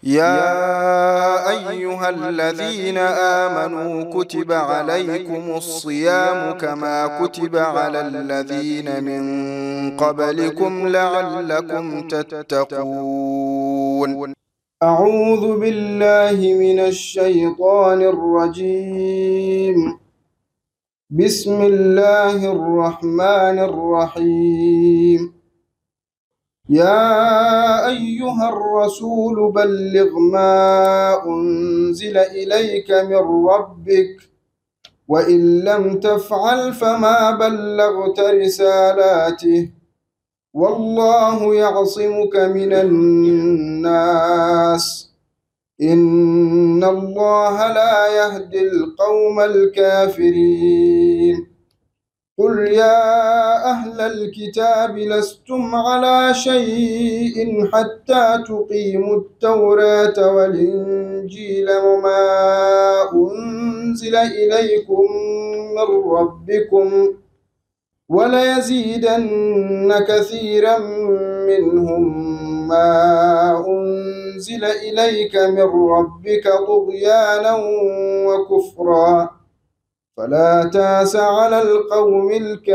يا أيها الذين آمنوا كتب عليكم الصيام كما كتب على الذين من قبلكم لعلكم تتقون أعوذ بالله من الشيطان الرجيم بسم الله الرحمن الرحيم يا أيها الرسول بلغ ما أنزل إليك من ربك وإن لم تفعل فما بلغت رسالاته والله يعصمك من الناس إن الله لا يهدي القوم الكافرين قل يا أهل الكتاب لستم على شيء حتى تقيموا التوراة والإنجيل وما أنزل إليكم من ربكم وليزيدن كثيرا منهم ما أنزل إليك من ربك طغيانا وكفرا فلا تاس على القوم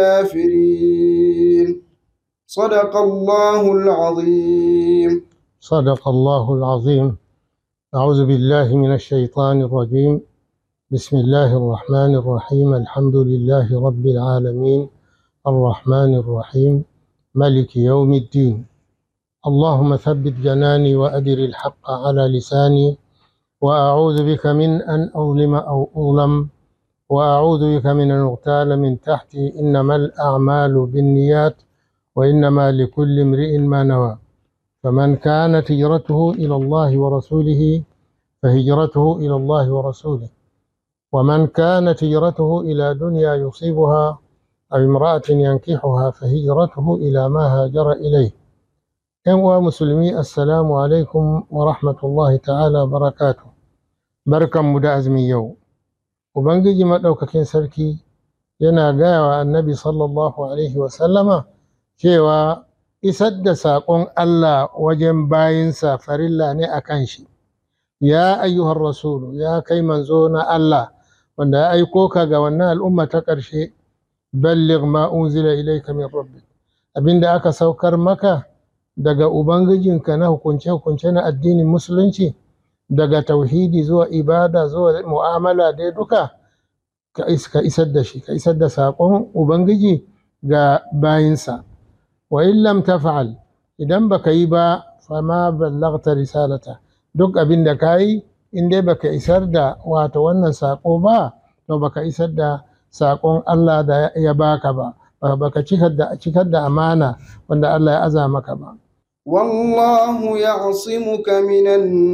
الكافرين صدق الله العظيم صدق الله العظيم أعوذ بالله من الشيطان الرجيم بسم الله الرحمن الرحيم الحمد لله رب العالمين الرحمن الرحيم ملك يوم الدين اللهم ثبت جناني وأدر الحق على لساني وأعوذ بك من أن أظلم أو أظلم وأعوذ بك من أن أغتال من تحتي إنما الأعمال بالنيات وإنما لكل امرئ ما نوى فمن كانت هجرته إلى الله ورسوله فهجرته إلى الله ورسوله ومن كانت هجرته إلى دنيا يصيبها أو امرأة ينكحها فهجرته إلى ما هاجر إليه ‘Yan musulmi assalamu alaikum wa rahmatullahi ta'ala barakatu barkanmu da azumi yau ubangiji maɗaukakin sarki yana gaya wa annabi sallallahu alaihi wasallama cewa isar da saƙon Allah wajen bayinsa farilla ne a kan shi ya ayyuhar rasulu ya kai manzo na Allah wanda ya aiko ka ga wannan al'umma ta ƙarshe balligh ma unzila ilayka min rabbik abinda aka saukar maka daga ubangijinka na hukunce-hukunce na addinin musulunci daga tauhidi zuwa ibada zuwa mu'amala dai duka ka isar da shi ka isar da saƙon ubangiji ga bayinsa wa in lam taf'al idan baka yi ba fama ballaghta risalata duk abin da ka yi in dai baka isar da wato wannan saƙo ba to baka isar da saƙon Allah da ya baka ba baka cikar da amana wanda Allah ya aza maka ba والله يعصمك من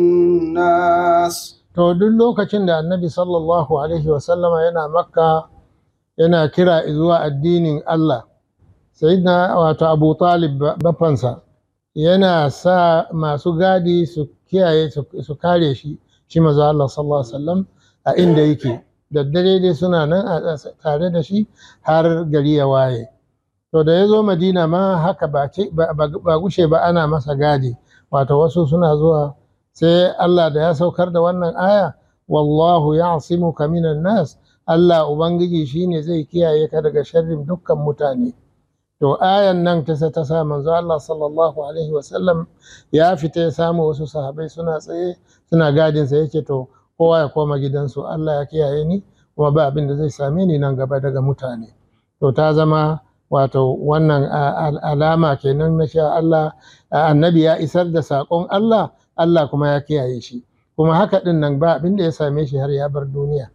الناس to duk lokacin da annabi sallallahu alaihi wasallama yana makka yana kira zuwa addinin Allah sayyidina wato abu talib bafansa yana sa masu gadi su kiyaye su kare shi shi maza Allah sallallahu alaihi wasallam a inda yake daddare dai suna nan tare da shi har gari ya waye to da ya zo madina ma haka ba gushe ba ana masa gadi wato wasu suna zuwa sai Allah da ya saukar da wannan aya wallahu ya'simuka minan nas Allah ubangiji shine zai kiyaye ka daga sharrin dukkan mutane to ayan nan ta ta sa manzo Allah sallallahu alaihi wasallam ya fita ya samu wasu sahabai suna tsaye suna gadin sa yake to kowa ya koma gidansu Allah ya kiyaye ni kuma ba abin da zai same ni nan gaba daga mutane to ta zama wato wannan alama kenan na sha Allah annabi ya isar da saƙon Allah Allah kuma ya kiyaye shi kuma haka ɗin nan ba abin da ya same shi har ya bar duniya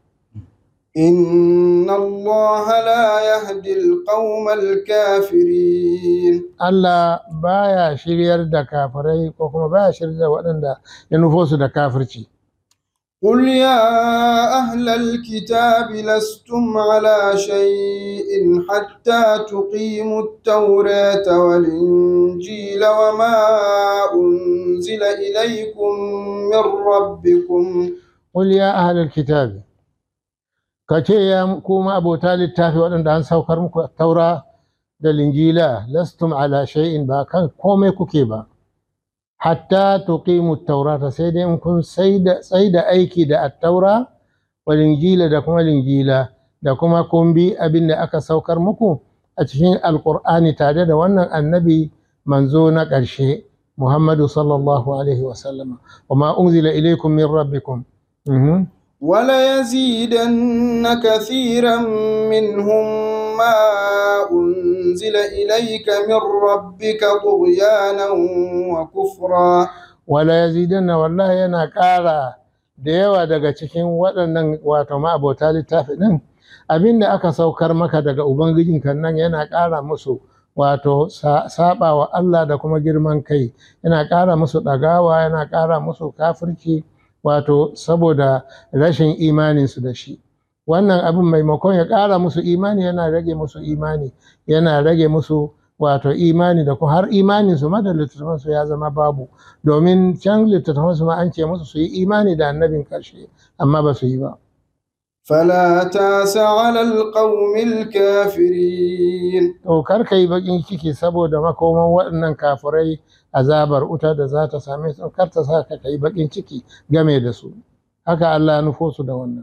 إن الله لا يهدي القوم الكافرين Allah baya shiryar da kafirai ko kuma baya shiryar da waɗanda ya nufo su da kafirci قل يا أهل الكتاب لستم على شيء حتى تقيموا التوراة والإنجيل وما أنزل إليكم من ربكم قل يا أهل الكتاب kace ya kuma abota littafi waɗanda an saukar muku taura da linjila lastum ala shay'in ba kan komai kuke ba hatta tuqimu taurata sai dai in kun sai da aiki da attaura wal injila da kuma linjila da kuma kun bi abin da aka saukar muku a cikin alkur'ani tare da wannan annabi manzo na ƙarshe muhammadu sallallahu alaihi wasallama wa ma unzila ilaikum min rabbikum Mhm. وليزيدن كثيرا منهم ما أنزل إليك من ربك طغيانا وكفرا wala yazidanna wallahi yana ƙara da yawa daga cikin waɗannan wato ma'abota littafi ɗin abin da aka saukar maka daga ubangijinka nan yana ƙara musu wato saba wa Allah da kuma girman kai yana ƙara musu ɗagawa yana ƙara musu kafirci wato saboda rashin imaninsu da shi wannan abin maimakon ya ƙara musu imani yana rage musu imani yana rage musu wato imani da kuma har imaninsu ma da littattafansu ya zama babu domin can littattafansu ma an ce musu su yi imani da annabin ƙarshe amma ba su yi ba فلا تاس على القوم الكافرين to kar ka yi baƙin ciki saboda makoman waɗannan kafirai azabar wuta da za ta same su kar ta sa ka yi baƙin ciki game da su haka Allah ya nufo su da wannan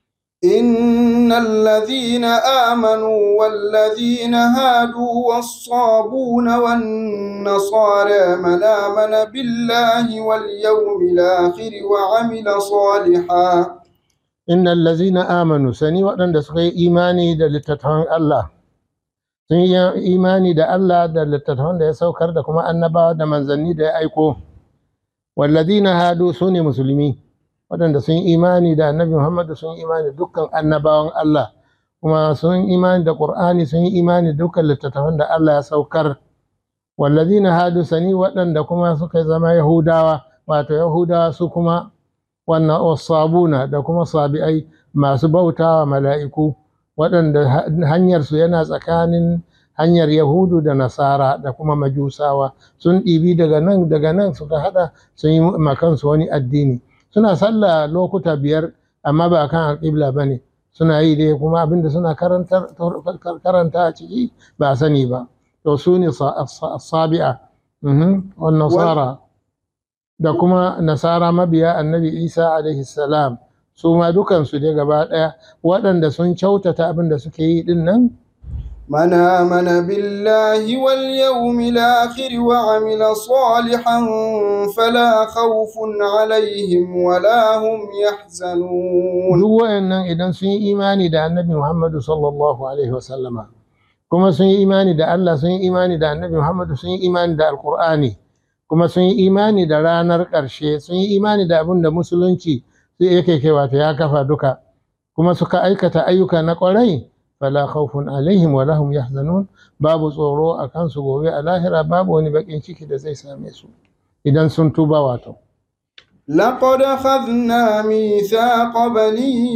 إن الذين آمنوا والذين هادوا والصابون والنصارى من آمن بالله واليوم الآخر وعمل صالحا innal lazina amanu sani waɗanda suka yi imani da littattafan Allah sun yi imani da Allah da littattafan da ya saukar da kuma annabawa da manzanni da ya aiko wallazina hadu su ne musulmi waɗanda sun yi imani da annabi Muhammad sun yi imani da dukkan annabawan Allah kuma sun yi imani da Qur'ani sun yi imani da dukkan littattafan da Allah ya saukar wallazina hadu sani waɗanda kuma suka zama Yahudawa wato Yahudawa su kuma wannan wasabuna da kuma sabi'ai masu bautawa mala'iku waɗanda hanyarsu yana tsakanin hanyar yahudu da nasara da kuma majusawa sun ɗibi daga nan daga nan suka haɗa sun yi makansu wani addini suna sallah lokuta biyar amma ba kan alƙibla ba ne suna yi dai kuma abinda suna karanta a ciki ba a sani ba to su ne sabi'a wannan nasara da kuma nasara mabiya annabi isa alaihi salam su ma dukansu dai gaba ɗaya waɗanda sun kyautata abin da suke yi ɗin nan من آمن بالله واليوم الآخر وعمل صالحا فلا خوف عليهم ولا هم يحزنون duk wayannan idan sun yi imani da annabi muhammadu sallallahu alaihi wasallama kuma sun yi imani da allah sun yi imani da annabi muhammadu sun yi imani da alkur'ani kuma sun yi imani da ranar ƙarshe sun yi imani da abin da musulunci sai yake kai wato ya kafa duka kuma suka aikata ayyuka na ƙwarai fala khawfun alaihim wa lahum yahzanun babu tsoro a kansu gobe a lahira babu wani bakin ciki da zai same su idan sun tuba wato لقد أخذنا ميثاق بني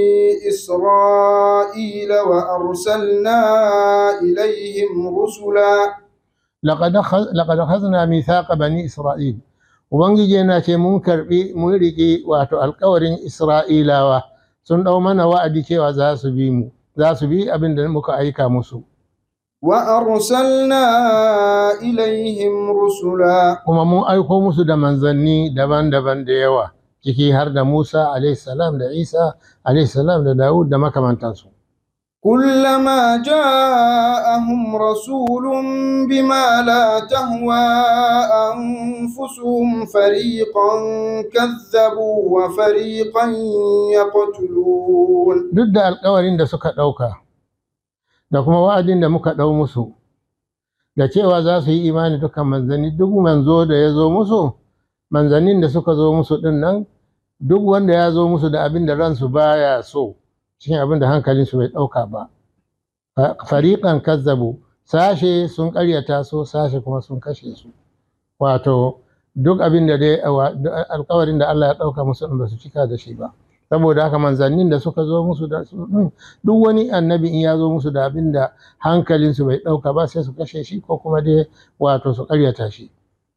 إسرائيل وأرسلنا إليهم رسلا laqad akha- laqad akhadna mithaqa bani isra'il ubangiji yana ce mun karbi mun riƙe wato alƙawarin isra'ilawa sun ɗau mana wa'adi cewa za su bi mu za su bi abin da muka aika musu وأرسلنا إليهم رسلا kuma mun aiko musu da manzanni daban-daban da yawa ciki har da Musa alaihi salam da Isa alaihi salam da Dawud da makamantansu كلما جاءهم رسول بما لا تهوى أنفسهم فريقا كذبوا وفريقا يقتلون duk da alkawarin da suka ɗauka da kuma wa'adin da muka ɗau musu da cewa za su yi imani dukkan manzanni duk manzo da ya zo musu manzannin da suka zo musu ɗin nan duk wanda ya zo musu da abin da ransu baya so cikin abin da hankalinsu bai ɗauka ba Fa- fariƙan kazzabu sashe sun ƙaryata su sashe kuma sun kashe su wato duk abin da dai wa- duk alkawarin da Allah ya ɗauka musu ɗin ba su cika da shi ba saboda haka manzannin da suka zo musu da su ɗin, duk wani annabi in ya zo musu da abin da hankalinsu bai ɗauka ba sai su kashe shi ko kuma dai wato su ƙaryata shi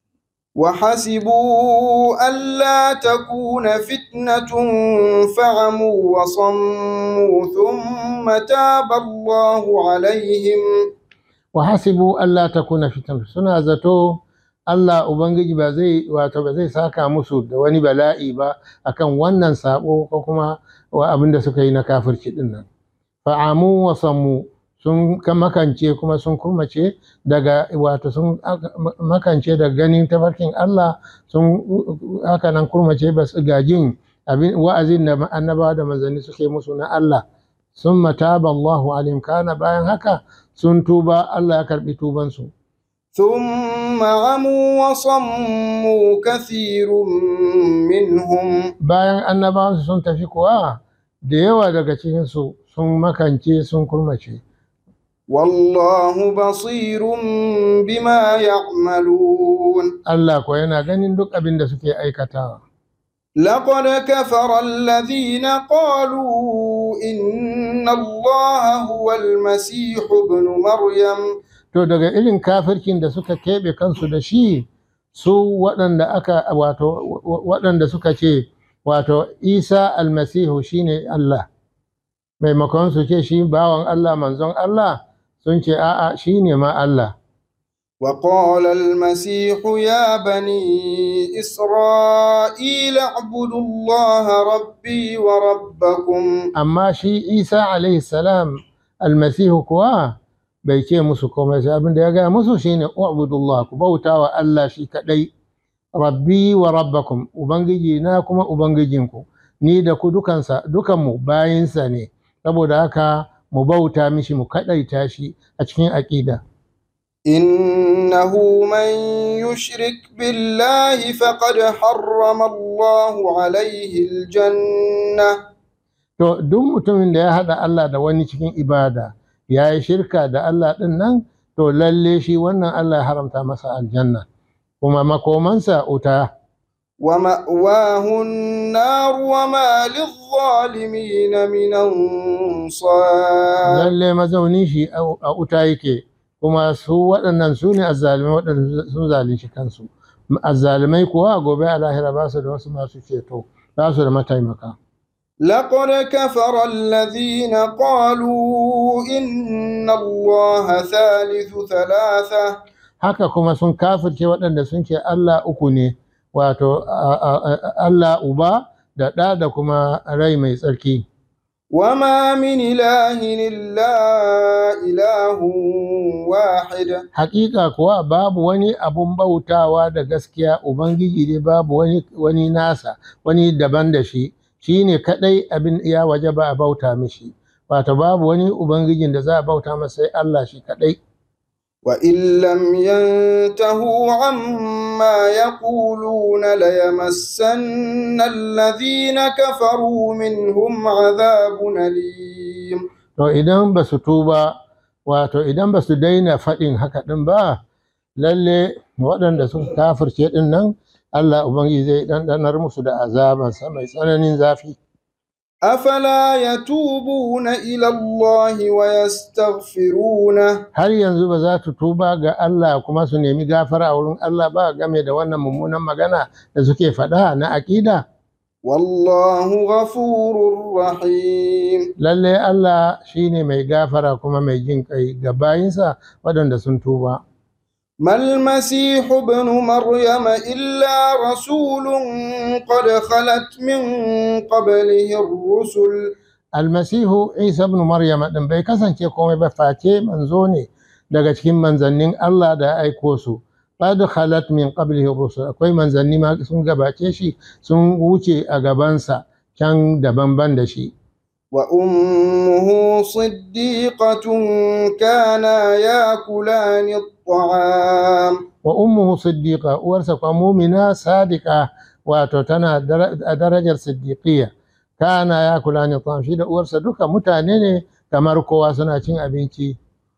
وحسبوا ألا تكون فتنة فعموا وصموا ثم تاب الله عليهم wa hasibu Allah ta kuna fitan suna zato Allah Ubangiji ba zai wato ba zai saka musu da wani bala'i ba akan wannan sabo ko kuma wa abin da suka yi na kafirci din nan fa'amu wa sammu sun ka- makance kuma sun kurmace daga wato sun aka- makance daga ganin tafarkin Allah sun haka nan kurmace ba su gajin abin wa'azin da annabawa da manzanni suke musu na Allah sun mataba Allahu alim kana bayan haka sun tuba Allah ya karbi tubansu ثم عموا وصموا كثير منهم bayan annabawansu sun tafi kuwa da yawa daga cikinsu sun makance sun kurmace والله بصير بما يعملون Allah kuwa yana ganin duk abin da suke aikatawa لقد كفر الذين قالوا إن الله هو المسيح ابن مريم to daga irin kafirkin da suka keɓe kansu da shi su waɗanda aka wato waɗanda suka ce wato Isa almasihu shine Allah maimakon su ce shi bawan Allah manzon Allah sun ce a'a shine ma Allah وقال المسيح يا بني إسرائيل اعبدوا الله ربي وربكم amma shi isa alaihi salam almasihu kuwa bai ce musu komai sai abin da ya gaya musu shine ubudullah ku bauta wa Allah shi kadai rabbi wa rabbakum ubangiji na kuma ubangijinku ni da ku dukansa dukanmu bayinsa ne saboda haka mu bauta mishi mu kadaita shi a cikin aqida إنه من يشرك بالله فقد حرم الله عليه الجنة to duk mutumin da ya haɗa Allah da wani cikin ibada ya yi shirka da Allah ɗin nan to lalle shi wannan Allah ya haramta masa aljanna kuma makomansa wuta ومأواه النار وما للظالمين من أنصار lalle mazaunin shi a a wuta yake kuma su waɗannan su ne azzalimai waɗanda sun zalunci kansu azzalimai kuwa gobe a lahira ba su da wasu masu ceto ba su da mataimaka لقد كفر الذين قالوا إن الله ثالث ثلاثة haka kuma sun kafirce waɗanda sun ce Allah uku ne wato a- a- a- Allah uba da ɗa da kuma rai mai tsarki وما من إله إلا إله واحد hakika kuwa babu wani abun bautawa da gaskiya ubangiji ne babu wani, wani nasa wani daban da shi shi ne kaɗai abin ya waje ba a bauta mishi wato babu wani ubangijin da za a bauta masa sai Allah shi kaɗai وإن لم ينتهوا عما يقولون ليمسن الذين كفروا منهم عذاب أليم to idan ba su tuba wato idan ba su daina faɗin haka ɗin ba lalle waɗanda suka kafirce ɗin nan Allah ubangiji zai ɗanɗanar musu da azabansa mai tsananin zafi أفلا يتوبون إلى الله ويستغفرونه har yanzu ba za su tuba ga Allah kuma su nemi gafara a wurin Allah ba game da wannan mummunan magana da suke faɗa na aƙida والله غفور رحيم lalle Allah shine mai gafara kuma mai jin kai ga bayinsa waɗanda sun tuba ما المسيح ابن مريم إلا رسول قد خلت من قبله الرسل almasihu isa ibn maryam din bai kasance komai ba face manzo ne daga cikin manzannin Allah da ya aiko su qad khalat min qablihi rusul akwai manzanni ma sun gabace shi sun wuce a gabansa can daban-ban da shi وأمه صديقة كانا ياكلان الطعام wa ummuhu siddiqa uwarsa kuma mumina sadiqa wato tana dara- a darajar siddiqiyya kana ya kula ni shi da uwarsa duka mutane ne kamar kowa suna cin abinci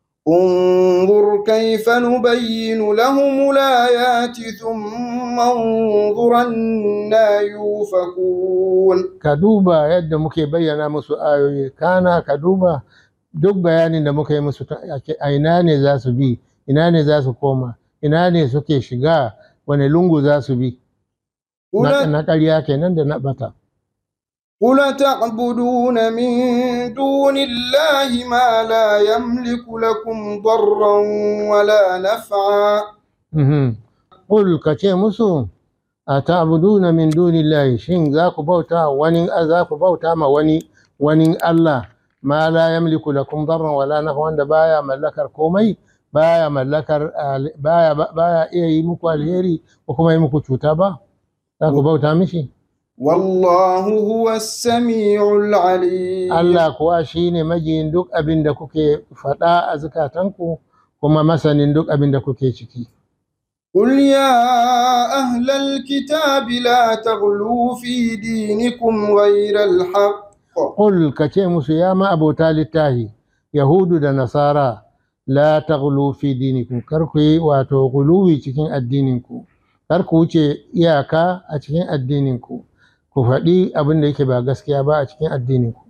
انظر كيف نبين لهم الآيات ثم انظر أنا يوفكون ka duba yadda muke bayyana musu ayoyi kana ka duba duk bayanin da muka yi musu ta- a ina ne za su bi ina ne za su koma ina ne suke shiga wani lungu za su bi na قل, na ƙarya kenan da na bata قل تعبدون من دون الله ما لا يملك لكم ضرا ولا نفعا Mhm. qul ka ce musu a ta'buduna min dunillahi shin za ku bauta wani za ku bauta ma wani wani Allah ma la yamliku lakum darran wala naf'an wanda baya mallakar komai baya mallakar baya baya iya yi muku alheri ko kuma yi muku cuta ba za ku bauta mishi والله هو السميع العليم Allah kuwa shine majiyin duk abin da kuke faɗa a zukatanku kuma masanin duk abin da kuke ciki قل يا أهل الكتاب لا تغلوا في دينكم غير الحق Qul ka ce musu ya ma abota littahi Yahudu da Nasara la taghlu fi dinikum kar ku yi wato guluwi cikin addininku kar ku wuce iyaka a cikin addininku ku faɗi abin da yake ba gaskiya ba a cikin addininku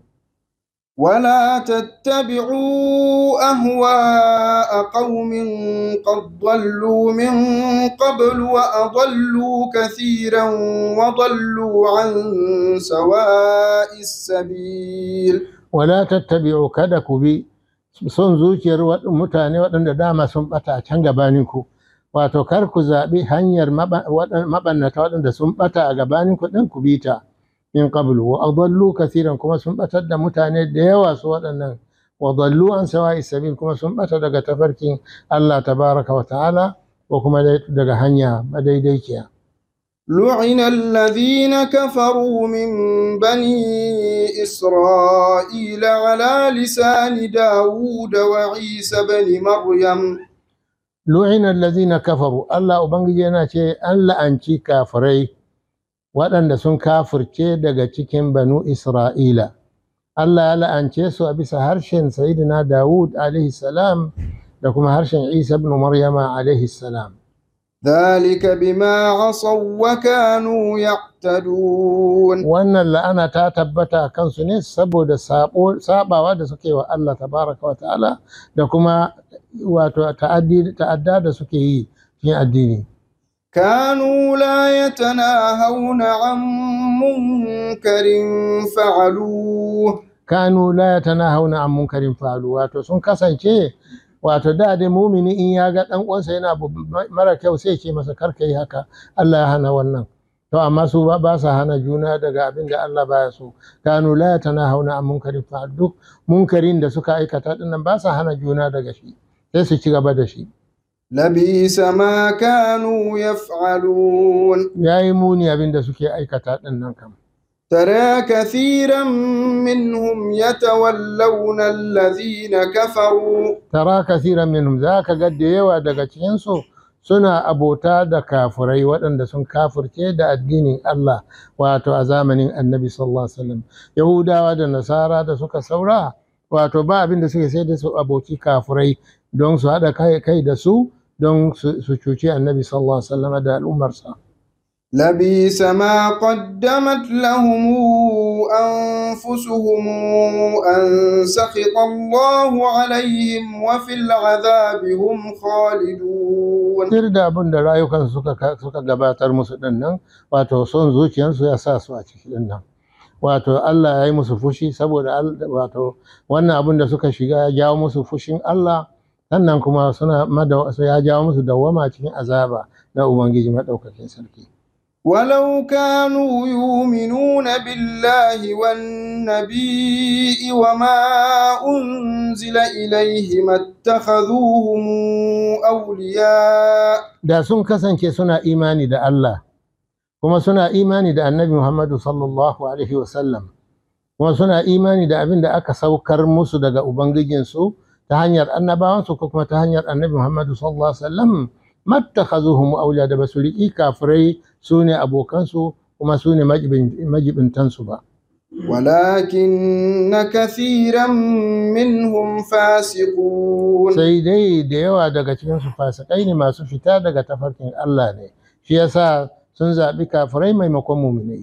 ولا تتبعوا أهواء قوم قد ضلوا من قبل وأضلوا كثيرا وضلوا عن سواء السبيل wala tattabi'u kada ku bi son zuciyar waɗ- mutane waɗanda dama sun ɓata a can gabaninku wato kar ku zaɓi hanyar maba- waɗan- maɓannata waɗanda sun ɓata a gabaninku ɗin ku bi ta min qablu wa adallu kathiran kuma sun ɓatar da mutane da yawa su waɗannan wa dallu an sawa'i sabil kuma sun ɓata daga tafarkin Allah tabaraka wa ta'ala ko kuma dai daga hanya madaidaiciya لعن الذين كفروا من بني إسرائيل على لسان داود وعيسى بن مريم lu'ina allazina kafaru Allah ubangiji yana ce an la'anci kafirai waɗanda sun kafirce daga cikin banu Isra'ila Allah ya la'ance su a bisa harshen Sayyidina Dawud alaihi salam da kuma harshen Isa ibn Maryama alaihi salam ذلك بما عصوا وكانوا يعتدون wannan la'ana ta tabbata a kansu ne saboda sabo- sabawa da suke wa Allah tabaraka wa ta'ala da kuma wato ta'addi ta'adda da suke yi cikin addini كانوا لا يتناهون عن منكر فعلوه kanu la yatanahawna an munkarin fa'alu wato sun kasance wato da dai mumini in ya ga dan uwansa yana abu mara kyau sai ce masa karka yi haka Allah ya hana wannan to amma su ba ba sa hana juna daga abin da Allah baya so kanu la yatanahawna an munkarin fa'alu duk munkarin da suka aikata dinnan ba sa hana juna daga shi sai su ci gaba da shi لبيس ما كانوا يفعلون yayi muni abin da suke aikata dinnan kam ترى كثيرا منهم يتولون الذين كفروا tara kasiran minhum za ka ga da yawa daga cikinsu suna abota da kafirai waɗanda sun kafirce da addinin Allah wato a zamanin annabi sallallahu alaihi wasallam yahudawa da nasara da suka saura wato ba abin da suke sai da su aboki kafirai don su haɗa kai kai da su don su su cuci annabi sallallahu alaihi wasallam da al'ummarsa لبيس ما قدمت لهم أنفسهم أن سخط الله عليهم وفي العذاب هم خالدون tir da abin da rayukansu suka suka gabatar musu din nan wato son zuciyarsu ya sa su a ciki din nan wato Allah ya yi musu fushi saboda al- wato wannan abin da suka shiga ya jawo musu fushin Allah sannan kuma suna mada ya jawo musu dawwama cikin azaba na Ubangiji madaukakin sarki ولو كانوا يؤمنون بالله والنبي وما أنزل إليه ما اتخذوهم أولياء da sun kasance suna imani da Allah kuma suna imani da annabi Muhammadu sallallahu alaihi wasallam kuma suna imani da abin da aka saukar musu daga Ubangijinsu ta hanyar annabawansu ko kuma ta hanyar annabi Muhammadu sallallahu alaihi wasallam mattakhazuhum awliya da basu riƙi kafirai su ne abokansu kuma su ne majibintansu ba ولكن كثيرا منهم فاسقون sai dai da yawa daga cikinsu fasikai ne masu fita daga tafarkin Allah ne shi yasa sun zaɓi kafirai maimakon muminai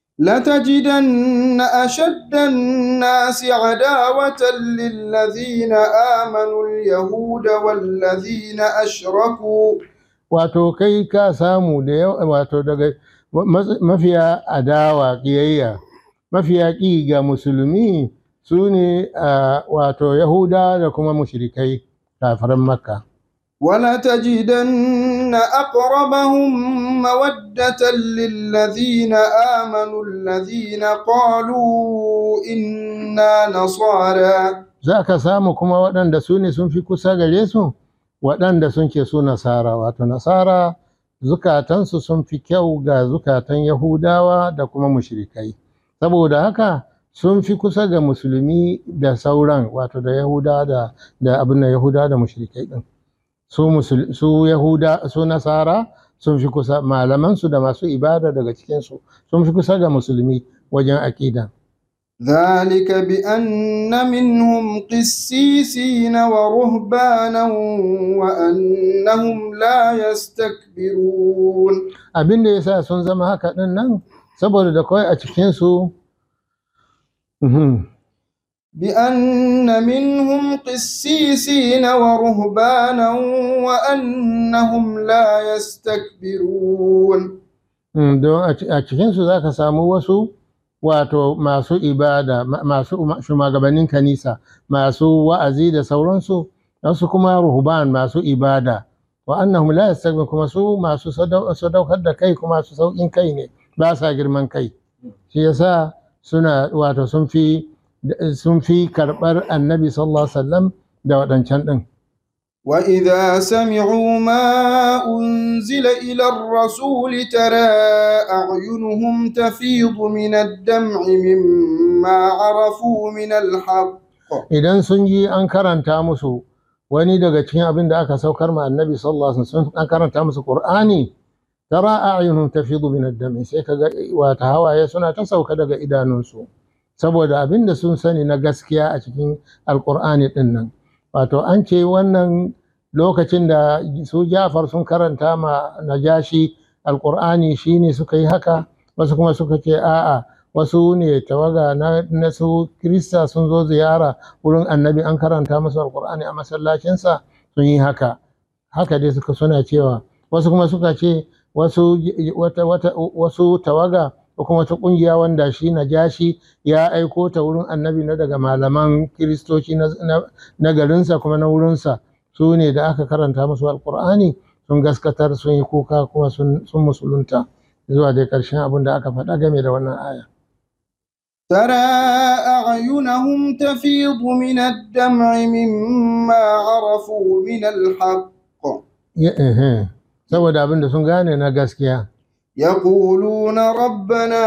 لتجدن أشد الناس عداوة للذين آمنوا اليهود والذين أشركوا wato kai ka samu da yawa wato daga ma- mafiya adawa ƙiyayya mafiya ƙi ga musulmi su ne a, wato yahuda da kuma mushrikai kafiran makka ولتجدن أقربهم مودة للذين آمنوا الذين قالوا إنا نصارى za ka samu kuma waɗanda su ne sun fi kusa gare su waɗanda sun ke su nasara wato nasara zukatansu sun fi kyau ga zukatan yahudawa da kuma mushrikai saboda haka sun fi kusa ga musulmi da sauran wato da yahuda da da abin da yahuda da mushrikai din su musul, su yahuda su nasara sun fi kusa malaman su da masu ibada daga cikin su sun fi kusa ga musulmi wajen aqida ذلك بأن منهم قسيسين ورهبانا وأنهم لا يستكبرون abin da yasa sun zama haka din nan saboda da kawai a cikin su Mhm. بأن منهم قسيسين ورهبانا وأنهم لا يستكبرون Mm, don a ci- a cikinsu za ka samu wasu wato masu ibada ma- masu ma- shugabannin kanisa masu wa'azi da sauransu wasu kuma ruhban masu ibada wa annahum la yastakbirun kuma su masu sadau- sadaukar da kai kuma su saukin kai ne ba sa girman kai shi yasa suna wato sun fi sun fi karɓar annabi sallallahu alaihi wasallam da waɗancan ɗin وإذا سمعوا ما أنزل إلى الرسول ترى أعينهم تفيض من الدمع مما عرفوا من الحق idan sun yi an karanta musu wani daga cikin abin da aka saukar ma annabi sallallahu alaihi wasallam an karanta musu qur'ani tara a'yunhum tafidu min ad-dam sai kaga wata hawaye suna ta sauka daga idanunsu saboda abin da sun sani na gaskiya a cikin alqur'ani din nan wato an ce wannan lokacin da su Jafar sun karanta ma Najashi alqur'ani shine suka yi haka wasu kuma suka ce a'a wasu ne tawaga na, na su Kirista sun zo ziyara wurin annabi an karanta musu alkur'ani a masallacinsa sun yi haka haka dai suka suna cewa wasu kuma suka ce wasu wata, wata, wasu tawaga ko kuma wata kungiya wanda shi najashi ya aiko ta wurin annabi na daga malaman kiristoci na, na, na garinsa kuma na wurinsa su ne da aka karanta musu alkur'ani sun gaskatar sun yi kuka kuma sun, sun musulunta zuwa dai ƙarshen abin da aka faɗa game da wannan aya ترى أعينهم تفيض من الدمع مما عرفوا من الحق Ya- ehe. saboda abin da sun gane na gaskiya يقولون ربنا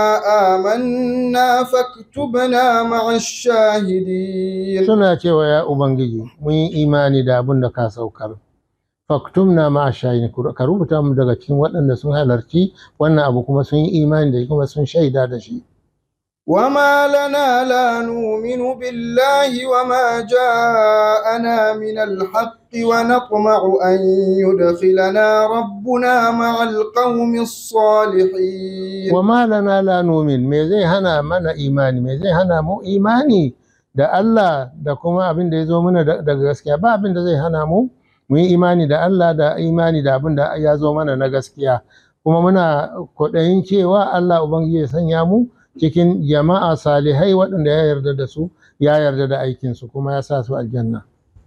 آمنا فاكتبنا مع الشاهدين suna cewa ya ubangiji mun yi imani da abin da ka saukar faktumna ma shayin ka rubuta mu daga cikin waɗanda sun halarci wannan abu kuma sun yi imani da shi kuma sun shaida da shi وما لنا لا نؤمن بالله وما جاءنا من الحق ونطمع أن يدخلنا ربنا مع القوم الصالحين wa ma lana la numin me zai hana mana imani me zai hana mu imani da Allah da kuma abin da ya zo mana da- daga gaskiya ba abin da zai hana mu mu yi imani da Allah da imani da abin da ya zo mana na gaskiya kuma muna kwaɗayin cewa Allah Ubangiji ya sanya mu cikin jama'a salihai waɗanda ya yarda da su ya yarda da aikinsu kuma ya sa su aljanna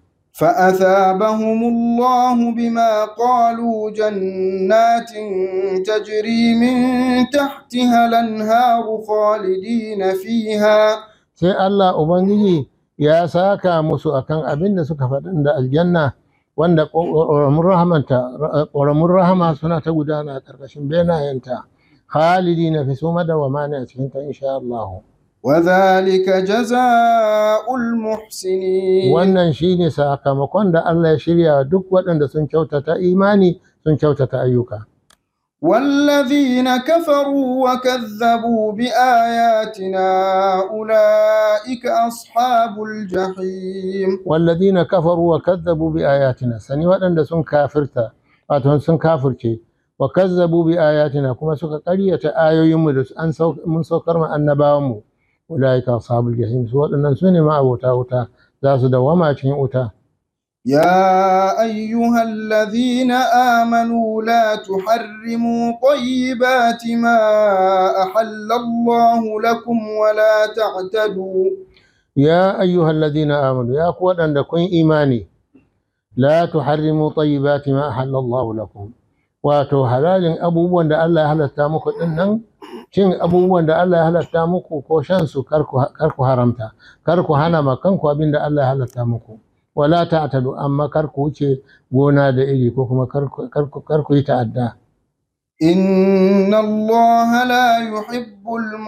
فأثابهم الله بما قالوا جنات تجري من تحتها الأنهار خالدين فيها sai Allah Ubangiji ya saka musu akan abin da suka faɗin da aljanna wanda ƙoramun rahamanta ƙoramun rahama suna ta gudana a ƙarƙashin benayenta khalidi na fi su madawama ne a cikinta insha Allah وذلك جزاء المحسنين wannan shine sakamakon da Allah ya shirya wa duk waɗanda sun kyautata imani sun kyautata ayyuka والذين كفروا وكذبوا بآياتنا أولئك أصحاب الجحيم والذين كفروا وكذبوا بآياتنا sani waɗanda sun kafirta wato sun kafirce wa kazzabu bi ayatina kuma suka ƙaryata ayoyinmu da an mun saukar ma annabawanmu ulaika ashabul jahim su waɗannan su ne ma'abota wuta za su dawama cikin wuta يا أيها الذين آمنوا لا تحرموا طيبات ما أحل الله لكم ولا تعتدوا ya ayyuhal ladina amanu ya ku waɗanda kun imani la tuharrimu tayyibati ma ahallallahu lakum wato halalin abubuwan da Allah ya halatta muku din nan cin abubuwan da Allah ya halatta muku ko shan su kar ku haramta kar ku hana ma kanku abin da Allah ya halatta muku wala ta'tadu amma kar ku wuce gona da iri ko kuma kar ku yi ta'adda إن الله لا يحب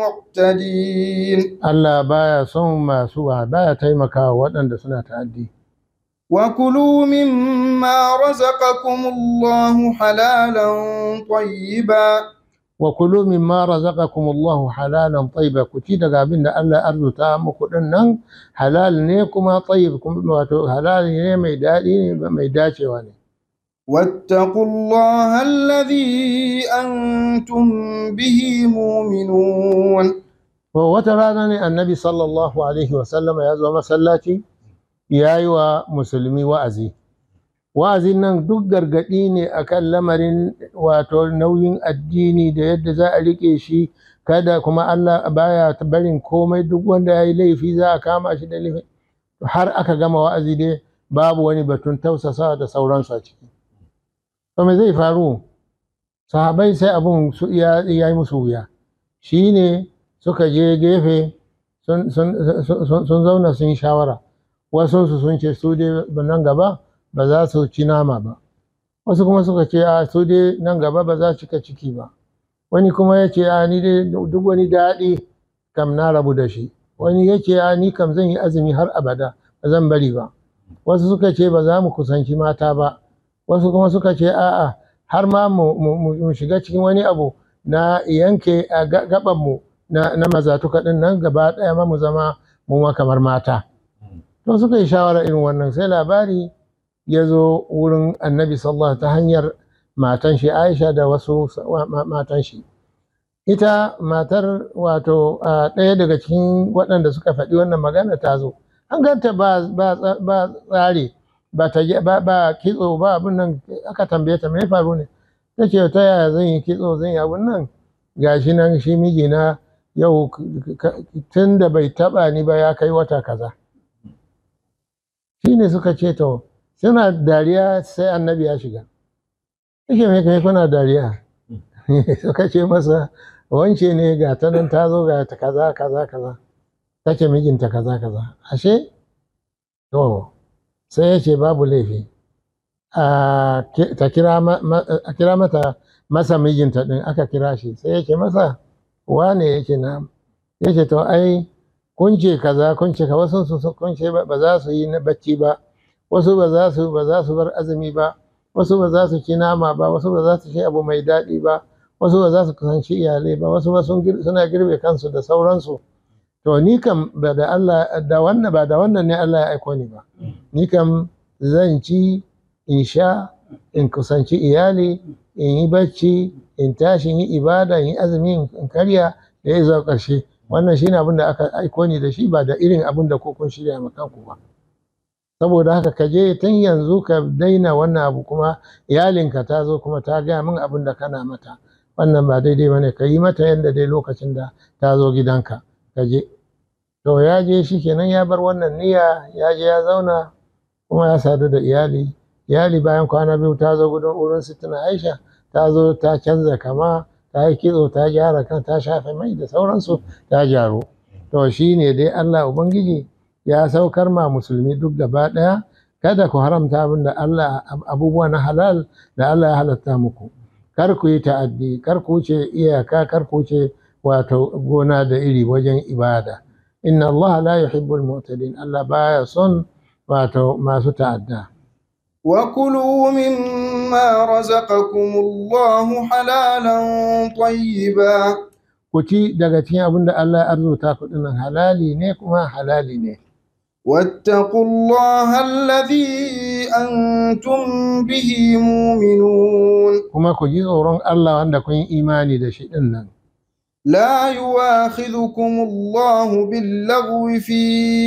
المعتدين Allah baya son masu baya taimakawa waɗanda suna ta'addi وكلوا مما رزقكم الله حلالا طيبا wa kulu mimma razaqakumullahu halalan tayyiba ku ci daga abin da Allah ya arzuta muku din nan halal ne kuma tayyib kuma wato halal ne mai daɗi ne mai dacewa ne واتقوا الله الذي أنتم به مؤمنون to wata rana ne annabi sallallahu alaihi wa sallama ya zo masallaci ya yi wa musulmi wa'azi wa'azin nan duk gargaɗi ne akan lamarin wato nauyin addini da yadda za a riƙe shi kada kuma Allah baya barin komai duk wanda ya yi laifi za a kama shi da laifi har aka gama wa'azi dai babu wani batun tausasa da sauransu a ciki to me zai faru sahabai sai abun su ya yi musu wuya shi ne suka je gefe sun zauna sun yi shawara wasu sun ce su dai nan gaba ba za su ci nama ba wasu kuma suka ce a su dai nan gaba ba za su cika ciki ba wani kuma ya ce a ni dai duk wani daɗi kam na rabu da shi wani ya ce a ni kam zan yi azumi har abada ba zan bari ba wasu suka ce ba za mu kusanci mata ba wasu kuma suka ce a'a har ma mu shiga cikin wani abu na yanke a gabanmu na mazatuka ɗin nan gaba ɗaya ma mu zama mu ma kamar mata to suka yi shawara irin wannan sai labari ya zo wurin annabi sallallahu ta hanyar matan shi aisha da wasu matan shi ita matar wato ɗaya daga cikin waɗanda suka faɗi wannan magana ta zo an ganta ba tsari ba kitso ba abin nan aka tambaye ta mai faru ne ta ce ta yaya zan yi kitso zan yi abin nan gashi nan shi mijina yau tun da bai taɓa ni ba ya kai wata kaza shi ne suka ce to suna dariya sai annabi ya shiga yake mai kai kuna dariya suka ce masa wance ne ga ta nan ta zo ga ta kaza kaza kaza take mijinta kaza kaza ashe to sai ya ce babu laifi a kira mata masa mijinta din aka kira shi sai ya ce masa wane yake na ya ce to ai kun ce kaza kun ce ka wasu su kun ce ba za su yi na bacci ba wasu ba za su ba za su bar azumi ba wasu ba za su ci nama ba wasu ba za su ci abu mai daɗi ba wasu ba za su kusanci iyalai ba wasu ba suna girbe kansu da sauransu to ni kam ba da Allah da wannan ba da wannan ne Allah ya aiko ni ba ni kam zan ci in sha in kusanci iyali in yi bacci in tashi in yi ibada in yi azumi in karya da ya zuwa ƙarshe wannan shine abin da aka aiko ni da shi ba da irin abin da ko kun shirya ma kanku ba saboda haka ka je tun yanzu ka daina wannan abu kuma iyalinka ta zo kuma ta gaya min abin da kana mata wannan ba daidai ba ne ka yi mata yadda dai lokacin da ta zo gidanka ka je to ya je shi kenan ya bar wannan niyya ya je ya zauna kuma ya sadu da iyali iyali bayan kwana biyu ta zo gudun wurin sitina aisha ta zo ta canza kama ta yi kitso ta gyara kan ta shafe mai da sauransu ta gyaru to shi ne dai allah ubangiji ya saukar ma musulmi duk gaba ɗaya kada ku haramta abin da allah abubuwa na halal da allah ya halatta muku kar ku yi ta'addi kar ku wuce iyaka kar ku wuce wato gona da iri wajen ibada inna allah la yuhibbul mu'tadin allah baya son wato masu ta'adda وكلوا مما رزقكم الله حلالا طيبا ku ci daga cikin abin da Allah ya arzuta ku dinnan halali ne kuma halali ne واتقوا الله الذي أنتم به مؤمنون kuma ku ji tsoron Allah wanda kun yi imani da shi dinnan لا يواخذكم الله باللغو في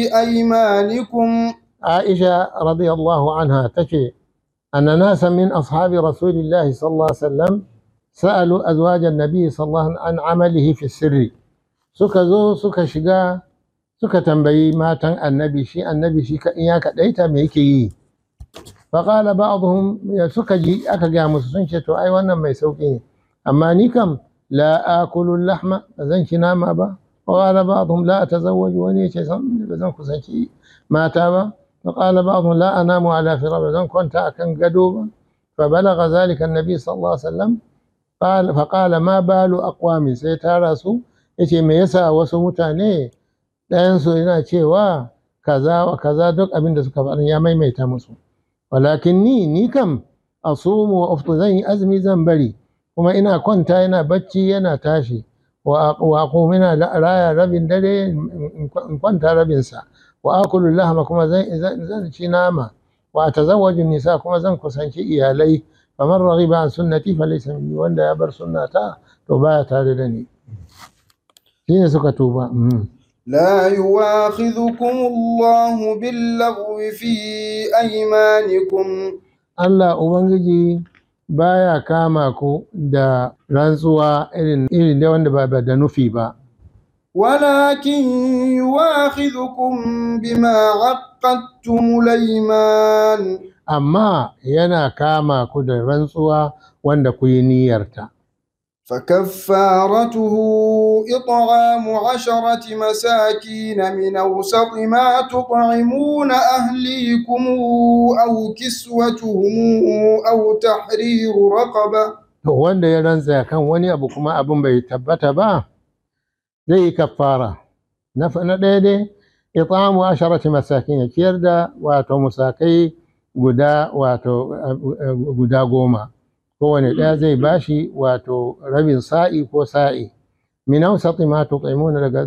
أيمانكم Aisha radiyallahu anha tace anna nasa min ashabi rasulillahi sallallahu alaihi wasallam sa'alu azwaj an-nabi sallallahu an amalihi fi sirri suka zo suka shiga suka tambayi matan annabi shi annabi shi kaɗin ya kaɗaita me yake yi faƙala ba'dhum ya suka ji aka ga musu sun ce to ai wannan mai sauƙi ne amma ni kam la akulu lahma ba zan ci nama ba وقال بعضهم لا أتزوج وني شيء بزن كسنشي ما تابا وقال بعضهم لا أنام على فراش بزن كنت أكن قدوبا فبلغ ذلك النبي صلى الله عليه وسلم قال فقال ما بال أقوام سيتارسوا yace me yasa wasu mutane ɗayansu yana cewa kaza wa kaza duk abin da suka faɗa ya maimaita musu walakin ni ni kam asumu wa uftu zan yi azumi zan bari kuma ina kwanta yana bacci yana tashi wa aqumu ina raya rabin dare in kwanta rabinsa wa akulu lahma kuma zan ci nama wa atazawwaju nisa kuma zan kusanci iyalai faman raghiba an sunnati falaysa minni wanda ya bar sunnata to baya tare da ni shine suka tuba لا يواخذكم الله باللغو في أيمانكم Allah Ubangiji baya kama ku da rantsuwa irin irin da wanda ba da nufi ba ولكن يواخذكم بما عقدتم الأيمان amma yana kama ku da rantsuwa wanda ku yi niyyarta فكفارته إطعام عشرة مساكين من أوسط ما تطعمون أهليكم أو كسوتهم أو تحرير رقبة to wanda ya rantsa kan wani abu kuma abin bai tabbata ba zai yi kafara na na ɗaya dai itamu asharati masakin ya ciyar da wato musakai guda wato guda goma kowane ɗaya zai bashi wato rabin sa'i ko sa'i min awsati ma tuqimuna daga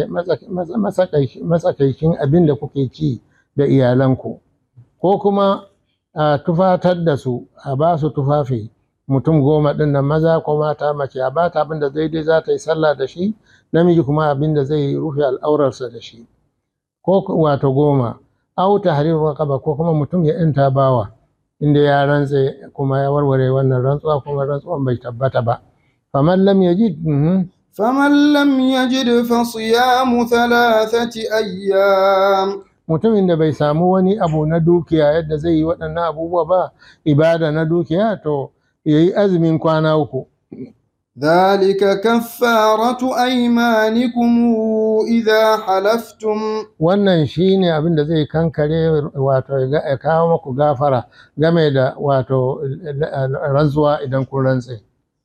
matsakaicin abin da kuke ci da iyalanku ko kuma a tufatar da su a ba su tufafi mutum goma ɗin nan maza ko mata mace a bata abin da daidai za ta yi sallah da shi namiji kuma abin da zai rufe al'aurarsa da shi ko wato goma au tahrir raqaba ko kuma mutum ya yanta bawa inda ya rantse kuma ya warware wannan rantsuwa kuma rantsuwan bai tabbata ba faman lam yajid فمن لم يجد فصيام ثلاثة أيام mutumin da bai samu wani abu na dukiya yadda zai yi waɗannan abubuwa ba ibada na dukiya to ya yi azumin kwana uku ذلك كفارة أيمانكم إذا حلفتم wannan shine abin da zai kankare wato ya kawo maku gafara game da wato rantsuwa idan kun rantse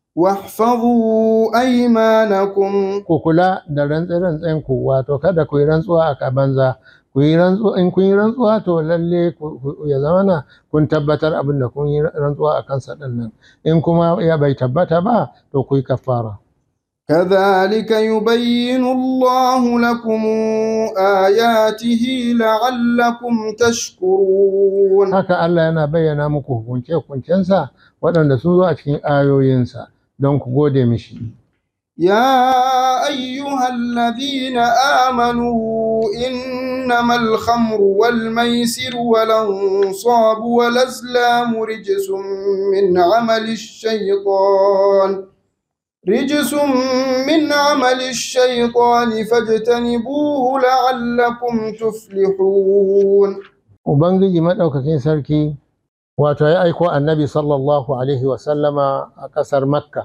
واحفظوا أيمانكم ku kula da rantse-rantsen ku wato kada ku yi rantsuwa a banza ku yi rantsuwa in kun yi rantsuwa to lalle ya zamana kun tabbatar abin da kun yi rantsuwa a kansa din nan in kuma ya bai tabbata ba to ku yi kafara كذلك يبين الله لكم آياته لعلكم تشكرون haka Allah yana bayyana muku hukunce-hukuncensa waɗanda sun zo a cikin ayoyinsa don ku gode mishi يا أيها الذين آمنوا إنما الخمر والميسر والأنصاب والأزلام رجس من عمل الشيطان رجس من عمل الشيطان فاجتنبوه لعلكم تفلحون Ubangiji maɗaukakin sarki wato ya aiko annabi sallallahu Alaihi wasallama a ƙasar Makka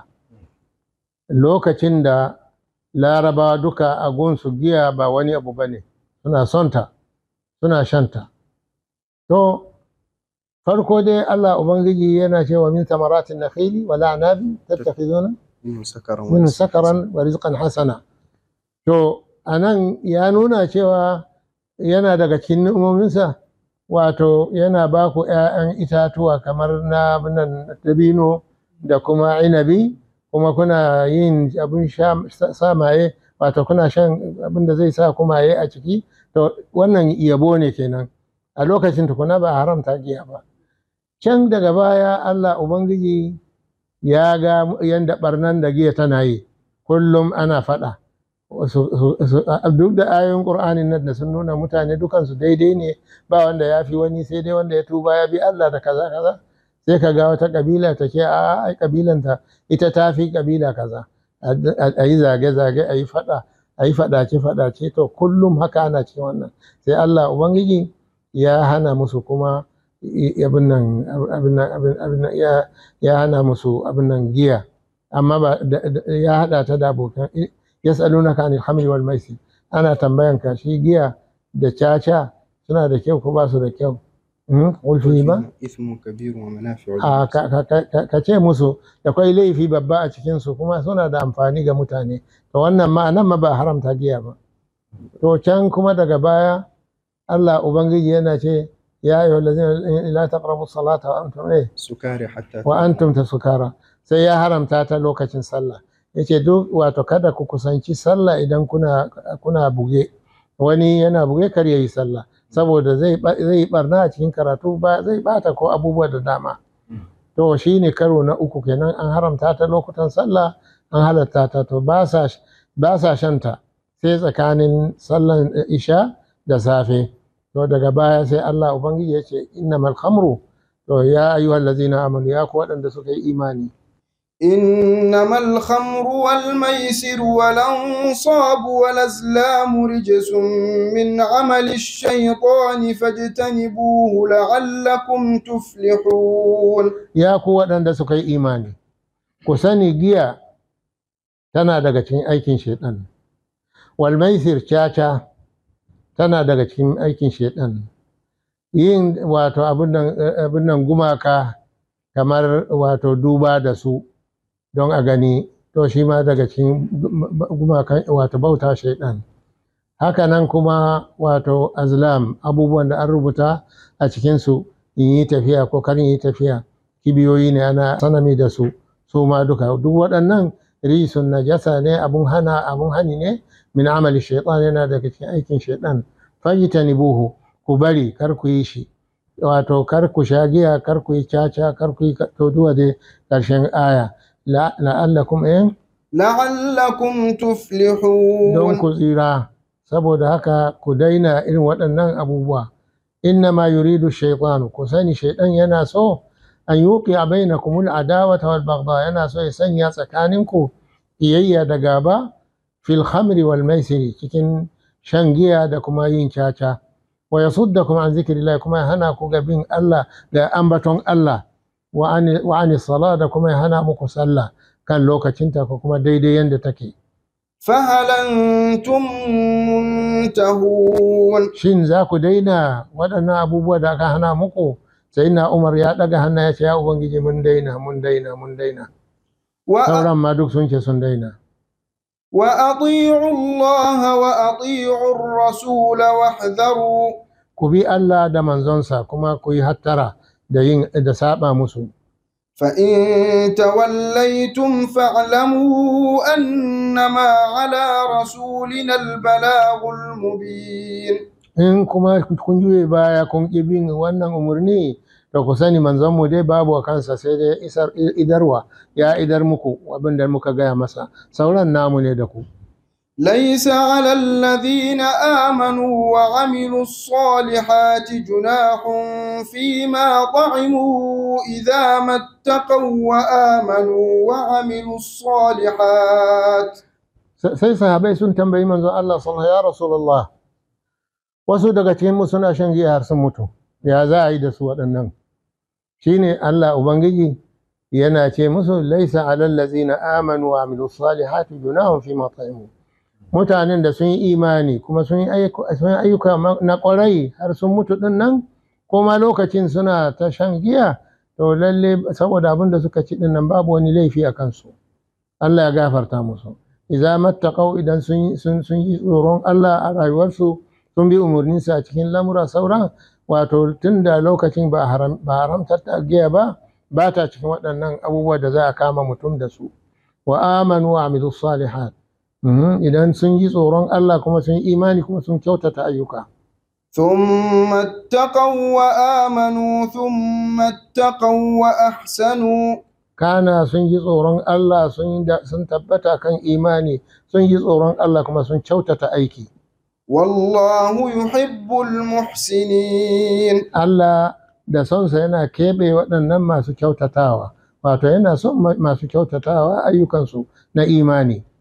lokacin da larabawa duka a gunsu giya ba wani abu ba ne suna sonta suna shanta to farko dai Allah Ubangiji yana cewa min samaratin nakhili wa la'nabi tattakhizuna min sakaran wa rizqan hasana to anan ya nuna cewa yana daga cikin ni'umominsa wato yana ba ku ‘ya'yan itatuwa kamar na nan dabino da kuma inabi kuma kuna yin abin sa maye wato kuna shan abin da zai sa ku maye a ciki to wannan yabo ne kenan a lokacin tukuna ba a haramta giya ba can daga baya Allah Ubangiji ya ga yadda barnan da giya tana yi kullum ana faɗa duk da ayoyin ƙur'anin nan da sun nuna mutane dukansu daidai ne ba wanda ya fi wani sai dai wanda ya tuba ya bi Allah da kaza kaza sai ka ga wata kabila ta ce a ai kabilanta ita ta fi kabila kaza a yi zage-zage a yi faɗa a yi faɗace-faɗace to kullum haka ana cikin wannan sai Allah Ubangiji ya hana musu kuma abin nan abin nan abin nan ya ya hana musu abin nan giya amma ba ya hada ta da abokan yas'alunaka anil khamri wal maisir ana tambayan ka shi giya da caca suna da kyau ko ba su da kyau qul fihi ma ismu kabir wa manafi'u a ka ce musu da kwai laifi babba a cikin su kuma suna da amfani ga mutane to wannan ma nan ma ba haramta giya ba to can kuma daga baya Allah ubangiji yana ce ya ayyuhal ladzina la taqrabu salata wa antum eh sukari hatta wa antum tasukara sai ya haramta ta lokacin sallah yace duk wato kada ku kusanci sallah idan kuna kuna buge wani yana buge kar yayi sallah saboda zai zai barna a cikin karatu ba zai bata ko abubuwa da dama to shine karo na uku kenan an haramta ta lokutan sallah an halatta ta to ba sa ba sa shanta sai tsakanin sallan isha da safe to daga baya sai Allah ubangiji ya ce innamal khamru to ya ayyuhal ladzina amanu ya ku waɗanda suka yi imani إنما الخمر والميسر والأنصاب والأزلام رجس من عمل الشيطان فاجتنبوه لعلكم تفلحون ya ku waɗanda suka yi imani ku sani giya tana daga cikin aikin shaiɗan wal maisir caca tana daga cikin aikin shaiɗan yin wato abin nan gumaka kamar wato duba da su don a gani to shi ma daga cikin gumakan wato bauta shaiɗan hakanan kuma wato azlam abubuwan da an rubuta a cikinsu in yi tafiya ko kar in yi tafiya kibiyoyi ne ana sanami da su su ma duka duk waɗannan risun najasa ne abun hana abun hani ne min amali shaitan yana daga cikin aikin shaitan fajtanibuhu ku bari kar ku yi shi wato kar ku sha giya kar ku yi caca kar ku yi to duwa dai ƙarshen aya la'allakum eh لعلكم تفلحون don ku tsira saboda haka ku daina irin waɗannan abubuwa inna ma yuridu shaytanu ku sani shaiɗan yana so an yuqi bainakum al-adawata wal baghdha yana so ya sanya tsakaninku iyayya da gaba fil khamri wal maisiri cikin shan giya da kuma yin caca wa yasuddakum an zikrillah kuma ya hana ku ga bin Allah da ambaton Allah wa ani wa ani sala da kuma ya hana muku sallah kan lokacinta ko kuma daidai yanda take فهل أنتم منتهون shin za ku daina waɗannan abubuwa da aka hana muku sai na umar ya ɗaga hannu ya ce ya ubangiji mun daina mun daina mun daina وأ- sauran ma duk sun ce sun daina وأطيعوا الله وأطيعوا الرسول واحذروا ku bi Allah da manzonsa kuma ku yi hattara da yin da saba musu فإن توليتم فاعلموا أنما على رسولنا البلاغ المبين in kuma kun juye baya kun ƙi bin wannan umarni da ku sani manzonmu dai babu a kansa sai dai isar idarwa ya idar muku abin da muka gaya masa sauran namu ne da ku ليس على الذين آمنوا وعملوا الصالحات جناح فيما طعموا إذا ما اتقوا وآمنوا وعملوا الصالحات sai sahabai sun tambayi manzon Allah sallallahu ya rasulullah wasu daga cikin mu suna shan giya har sun mutu ya za a yi da su waɗannan shine Allah ubangiji yana ce musu laisa alal ladzina amanu wa amilus salihati junahum fi ma ta'imu mutanen da sun yi imani kuma sun yi ayyuka sun yi ayyuka na ƙwarai har sun mutu din nan kuma lokacin suna ta shan giya to lalle saboda abin da suka ci din nan babu wani laifi a kansu Allah ya gafarta musu idza mattaqau idan sun sun sun yi tsoron Allah a rayuwarsu sun bi umarninsa a cikin lamura sauran wato tun da lokacin ba haram ba haramtar ta giya ba ba ta cikin waɗannan abubuwa da za a kama mutum da su wa amanu wa amilu salihat Mhm, idan sun yi tsoron Allah kuma sun yi imani kuma sun kyautata ayyuka ثم اتقوا وآمنوا ثم اتقوا وأحسنوا kana sun yi tsoron Allah sun yi da- sun tabbata kan imani sun yi tsoron Allah kuma sun kyautata aiki والله يحب المحسنين Allah da sonsa yana keɓe waɗannan masu kyautatawa wato yana son ma- masu kyautatawa ayyukansu na imani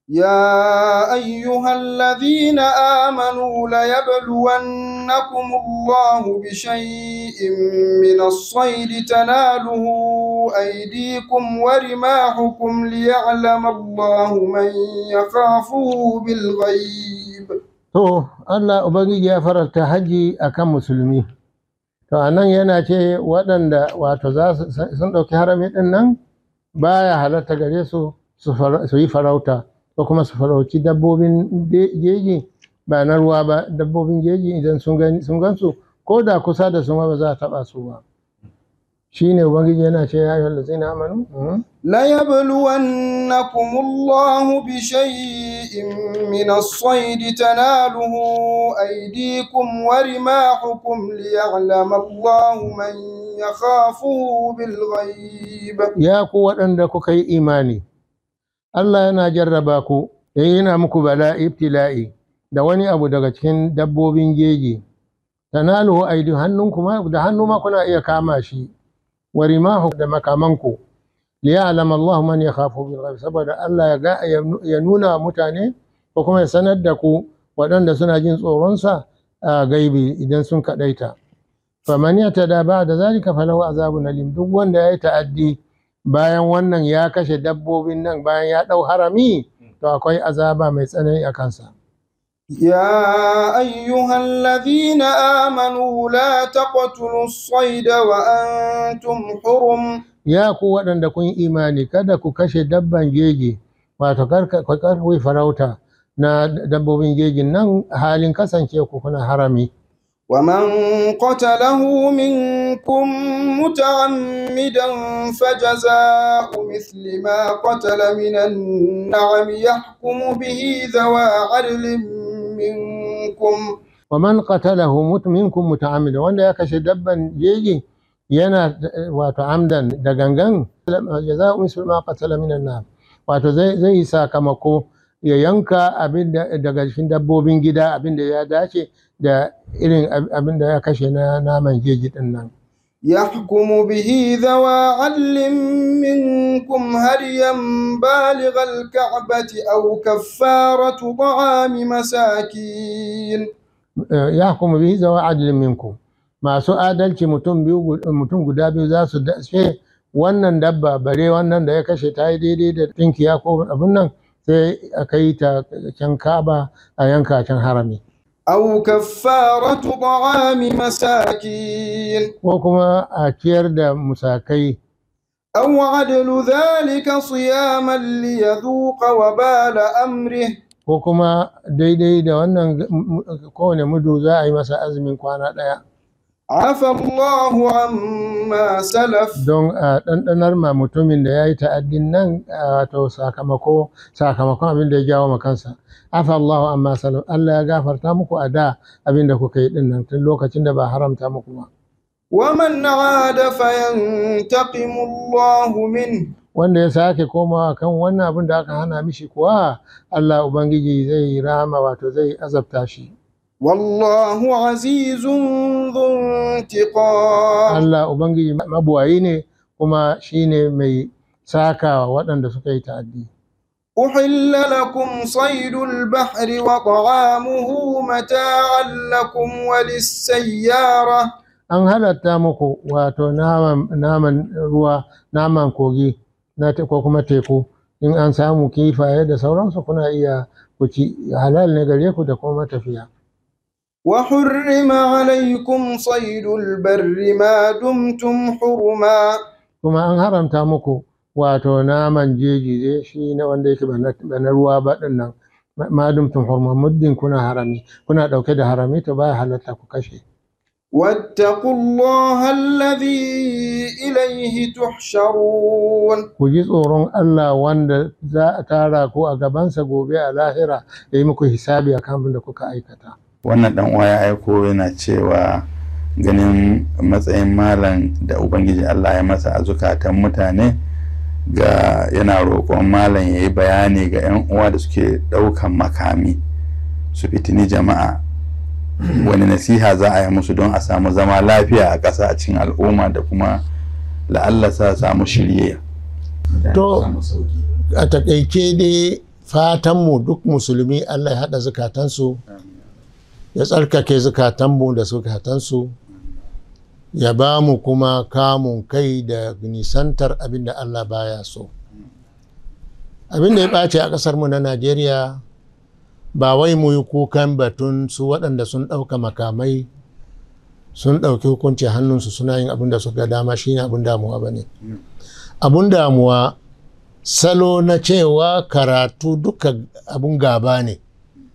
يا أيها الذين آمنوا ليبلونكم الله بشيء من الصيد تناله أيديكم ورماحكم ليعلم الله من يخافه بالغيب To, Allah Ubangiji ya faranta haji a kan musulmi. To, a nan yana ce waɗanda wato za su sun ɗauki harami ɗin nan baya halatta gare su su fara- su yi farauta ko kuma su farauci dabbobin de- jeji ba na ruwa ba dabbobin jeji idan sun gani sun gansu ko da kusa da su ma ba za a taɓa su ba. Shi ne Ubangiji yana ce ya yi wallazi na amanu? Mhm. ليبلونكم الله بشيء من الصيد تناله أيديكم ورماحكم ليعلم الله من يخافه بالغيب ya ku waɗanda kuka yi imani, Allah yana jarraba ku, ya yana muku bala ibtila'i da wani abu daga cikin dabbobin jeji, tanaluhu aidi hannunku ma da hannu ma kuna iya kama shi, wa rimahu da makamanku, liya'lam Allah man yakhafu bil ghaib saboda Allah ya ga ya nuna wa mutane ko kuma ya sanar da ku waɗanda suna jin tsoronsa a gaibi idan sun kaɗaita. faman yatada ba'da zalika falahu azabun alim duk wanda ya yi ta'addi bayan wannan ya kashe dabbobin nan bayan ya ɗau harami to akwai azaba mai tsanani a kansa يا أيها الذين آمنوا لا تقتلوا الصيد وأنتم حرم ya ku waɗanda kun yi imani kada ku kashe dabban jeji wato kar ka kar ku yi farauta na dabbobin jejin nan halin kasance ku kuna harami ومن قتله منكم متعمدا فجزاء مثل ما قتل من النعم يحكم به ذوى عدل منكم wa man qatalahu mut minkum muta'ammida wanda ya kashe dabban jeji yana eh, wato amdan da gangan jaza'u mislu ma qatala minan nar wato zai zai yi sakamako ya yanka abin da daga cikin dabbobin gida abin da ya dace da irin ab- abin da ya kashe na naman jeji din nan يحكم به ذوى عدل منكم هديا بالغ الكعبة أو كفارة طعام مساكين Eh, ya kuma bihi zawa adalin minku masu adalci mutum biyu gu- mutum guda biyu za su ce wannan dabba bare wannan da ya kashe ta yi daidai da tinkiya ko abin nan sai a kai ta can kaba a yanka can harami أو كفارة طعام مساكين ko kuma a ciyar da musakai أو عدل ذلك صياما ليذوق وبال أمره ko kuma daidai da wannan kowane mudu za a yi masa azumin kwana ɗaya عفى الله عما سلف don a ɗanɗanar ma mutumin da ya yi ta'addin nan a wato sakamako sakamakon abin da ya jawo ma kansa afa Allahu amma salam Allah ya gafarta muku a da abin da kuka yi din nan tun lokacin da ba haramta muku ba ومن عاد فينتقم الله منه wanda ya sake komawa kan wannan abin da aka hana mishi kuwa Allah ubangiji zai rama wato zai azabta shi والله عزيز ذو انتقام Allah ubangiji mabuwayi ne kuma shine mai sakawa waɗanda suka yi ta'addi أحل لكم صيد البحر وطعامه متاعا لكم وللسيارة an halatta muku wato naman naman ruwa naman kogi na te- ko kuma teku in an samu kifaye da sauransu kuna iya ku ci halal ne gare ku da kuma matafiya وحرم عليكم صيد البر ما دمتم حرما kuma an haramta muku wato naman jeji dai shi ne wanda yake ba na ba na ruwa ba din nan ma- madumtum hurma muddin kuna harami kuna dauke da harami to baya halatta ku kashe واتقوا الله الذي إليه تحشرون ku ji tsoron Allah wanda za a tara ku a gabansa gobe a lahira ya yi muku hisabi akan abin da kuka aikata wannan dan uwa ya aiko yana cewa ganin matsayin malam da ubangiji Allah ya masa a zukatan mutane ga yana roƙon malam ya yi bayani ga 'yan uwa da suke ɗaukan makami su fitini jama'a wani nasiha za a yi musu don a samu zama lafiya a ƙasa a cikin al'umma da kuma la'alla sa samu shirye To, a takaice dai fatanmu duk musulmi Allah ya haɗa zukatansu ya tsarkake zukatanmu da zukatansu ya ba mu kuma kamun kai da nisantar abin da Allah baya so abin da ya ɓace a ƙasarmu na Najeriya ba wai mu yi kukan batun su waɗanda sun ɗauka makamai sun ɗauki hukunci hannunsu suna yin abin da suka dama shine abin damuwa ba ne abin damuwa salo na cewa karatu duka abin gaba ne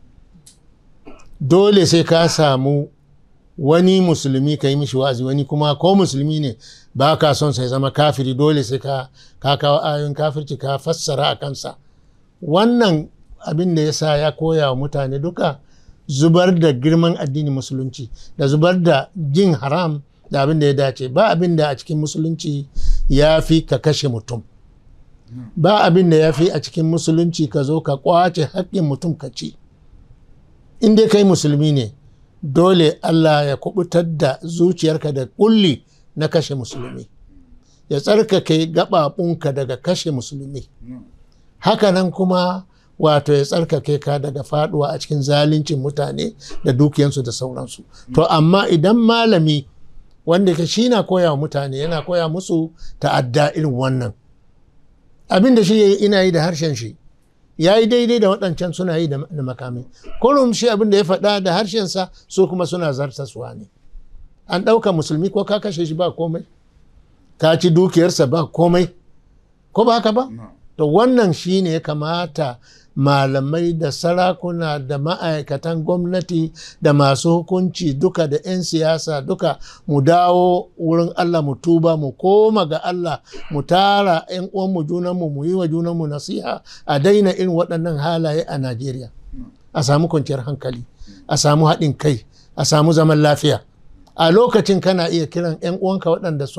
dole sai ka samu wani musulmi ka yi mishi wa'azi wani kuma ko musulmi ne ba ka son sai zama kafiri dole sai ka kawo ayoyin kafirci ka fassara a kansa wannan abin da ya sa ya koya wa mutane duka zubar da girman addinin musulunci da zubar da jin haram da abin da ya dace ba abin da a cikin musulunci ya fi ka kashe mutum ba abin da ya fi a cikin musulunci ka zo ka kwace haƙƙin mutum ka ci in dai kai musulmi ne dole Allah ya kubutar da zuciyarka da kulli na kashe musulmi ya tsarkake gaɓaɓunka daga kashe musulmi hakanan kuma wato ya tsarkake ka daga faduwa a cikin zaluncin mutane da dukiyansu da sauransu to amma idan malami wanda ke shi na koya wa mutane yana koya musu ta'adda irin wannan abin da shi ina yi da harshen shi ya yi daidai da waɗancan suna yi da makami kullum shi abin da ya faɗa da harshensa su kuma suna zartaswa ne an ɗauka musulmi ko ka kashe shi ba komai ka ci dukiyarsa ba komai ko ba haka ba to wannan shi ne ya kamata malamai da sarakuna da ma'aikatan gwamnati da masu hukunci duka da 'yan siyasa duka mu dawo wurin Allah mu tuba mu koma ga Allah mu tara 'yan uwanmu junanmu mu yi wa junanmu nasiha a daina irin waɗannan halaye a Najeriya a samu kwanciyar hankali a samu haɗin kai a samu zaman lafiya a lokacin kana iya kiran 'yan uwanka waɗanda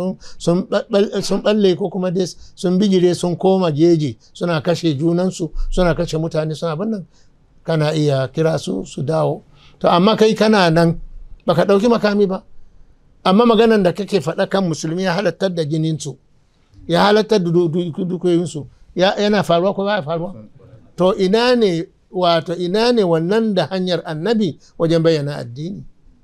sun balle ko kuma dai sun bigire sun koma jeji suna kashe junansu suna kashe mutane suna bannan kana iya kira su su dawo to amma kai kana nan baka ɗauki makami ba amma maganan da kake faɗa kan musulmi ya halattar da jininsu ya halattar da dukiyoyinsu yana faruwa ko ba faruwa to ina ne wato ina ne wannan da hanyar annabi wajen bayyana addini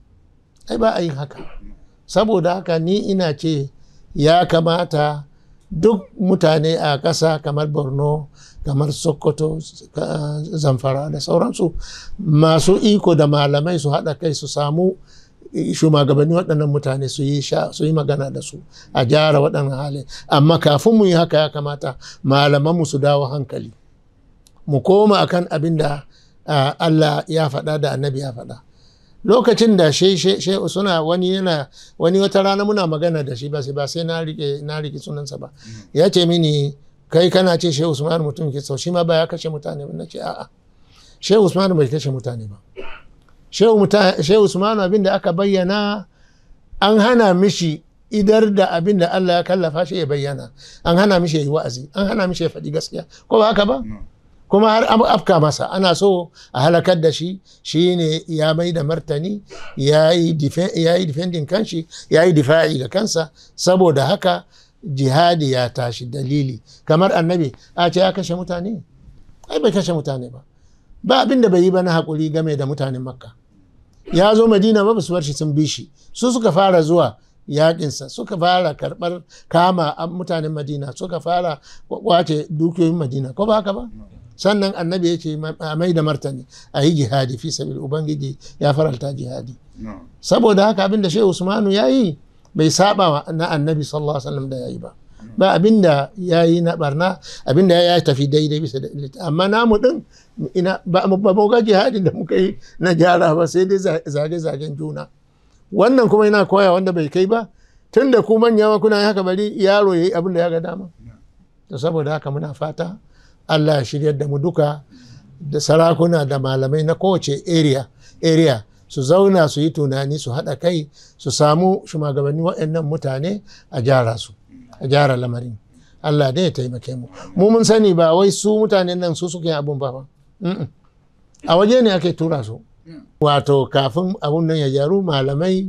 ai ba a yin haka saboda haka ni ina ce ya kamata duk mutane a ƙasa kamar borno kamar sokoto zamfara da sauransu masu iko da malamai su haɗa kai su samu shugabanni waɗannan mutane su yi magana da su a gyara waɗannan hali amma kafin mu yi haka ya kamata malamanmu su dawo hankali mu koma akan abin da Allah ya faɗa da annabi ya faɗa lokacin da shehu suna wani yana wani wata rana muna magana da shi ba sai ba sai na rike na rike sunansa ba ya ce mini kai kana ce shehu usman mutum ke sau shi ma ba ya kashe mutane ba na ce a'a shehu usman bai kashe mutane ba shehu usman abin da aka bayyana an hana mishi idar da abin da Allah ya kallafa shi ya bayyana an hana mishi ya yi wa'azi an hana mishi ya faɗi gaskiya ko ba haka ba kuma har an afka masa ana so a halakar da shi shi ne ya mai da martani ya yi defending kanshi ya yi difa'i ga kansa saboda haka jihadi ya tashi dalili kamar annabi a ce ya kashe mutane ai bai kashe mutane ba ba abin da bai yi ba na haƙuri game da mutanen makka ya zo madina ba su bar shi sun bi shi su suka fara zuwa yakinsa suka fara karɓar kama mutanen madina suka fara kwace dukiyoyin madina ko ba haka ba sannan annabi ya ce a mai da martani a yi jihadi fi sabil ubangiji ya faralta jihadi saboda haka abinda shehu usmanu ya yi bai saba na annabi sallallahu alaihi wasallam da ya yi ba ba abinda ya yi na barna abinda ya tafi daidai bisa da amma namu din ina ba mu ga jihadin da muka yi na gyara ba sai dai zage-zagen juna wannan kuma yana koya wanda bai kai ba tun da ku manya kuna haka bari yaro ya yi abin da ya ga dama to saboda haka muna fata Allah ya shiryar da mu duka da sarakuna da malamai na kowace area area su zauna su yi tunani su haɗa kai su samu shugabanni waɗannan mutane a gyara su a gyara lamarin Allah dai ya taimake mu mu mun sani ba wai su mutanen nan su suke abun ba a waje ne ake tura su wato kafin abun nan ya gyaru malamai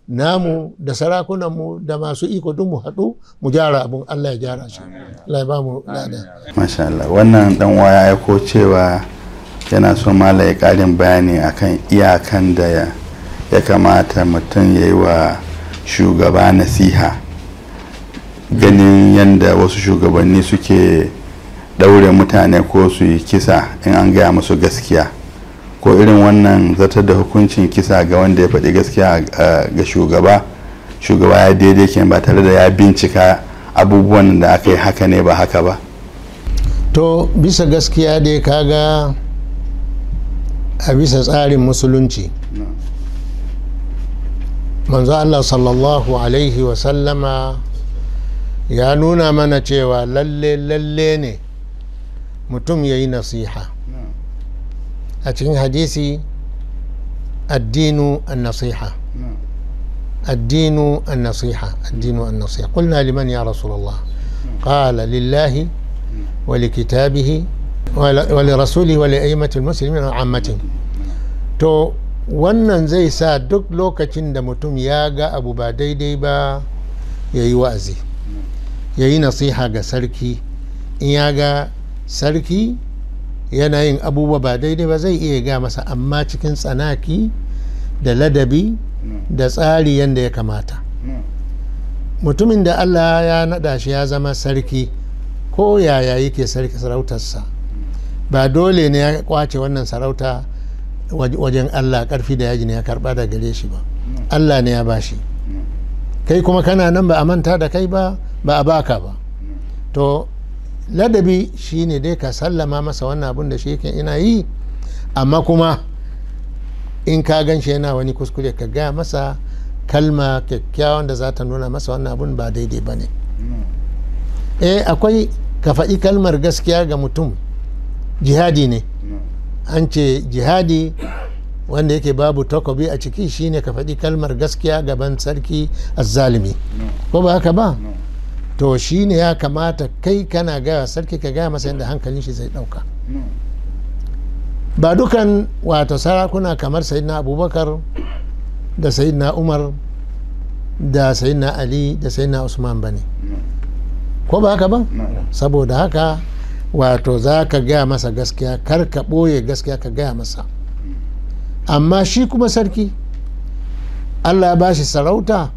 namu da sarakunanmu da masu iko duk mu haɗu mu gyara abun Allah ya gyara shi Allah ya ba mu lada masha Allah wannan dan uwa ya aiko cewa yana so mala ya karin bayani akan iyakan da ya, ya kamata mutum ya yi wa shugaba nasiha ganin yadda wasu shugabanni suke ɗaure mutane ko su yi kisa in an gaya musu gaskiya ko irin wannan zartar da hukuncin kisa ga wanda ya faɗi gaskiya uh, ga shugaba shugaba ya daidai ke ba tare da ya bincika abubuwan da aka yi haka ne ba haka ba to bisa gaskiya dai kaga a bisa tsarin musulunci manzo Allah sallallahu alaihi wasallama ya nuna mana cewa lalle lalle ne mutum ya yi nasiha a cikin hadisi addinu an nasiha addinu an nasiha addinu an nasiha qulna liman ya rasulullah qala lillahi wa likitabihi wa lirasulihi wa li'aimati almuslimin wa ammatihim to wannan zai sa duk lokacin da mutum ya ga abu ba daidai ba ya yi wa'azi ya yi nasiha ga sarki in ya ga sarki yana yin abubuwa ba daidai ba zai iya ga masa amma cikin tsanaki da ladabi da tsari yadda ya kamata mutumin da allah ya naɗa shi ya zama sarki ko yaya yake sarki sarautarsa ba dole ne ya kwace wannan sarauta wajen allah karfi da yaji ne ya karba da gare shi ba allah ne ya bashi kai kuma kana nan ba a manta da kai ba ba a baka ba to ladabi shine dai ka sallama masa wannan abun da shi yake ina yi amma kuma in ka gan shi yana wani kuskure ka gaya masa kalma kyakkyawan da za ta nuna masa wannan abun ba daidai ba ne eh akwai ka faɗi kalmar gaskiya ga mutum jihadi ne an ce jihadi wanda yake babu takobi a ciki shine ka faɗi kalmar gaskiya gaban sarki azzalimi ko ba haka ba to shine ya kamata kai kana gaya sarki ka gaya masa yadda hankalin shi zai ɗauka ba dukan wato sarakuna kamar sayidina abubakar da sayidina umar da sayidina ali da sayidina usman ba ne ko ba haka ba saboda haka wato za ka gaya masa gaskiya kar ka ɓoye gaskiya ka gaya masa amma shi kuma sarki allah ya bashi sarauta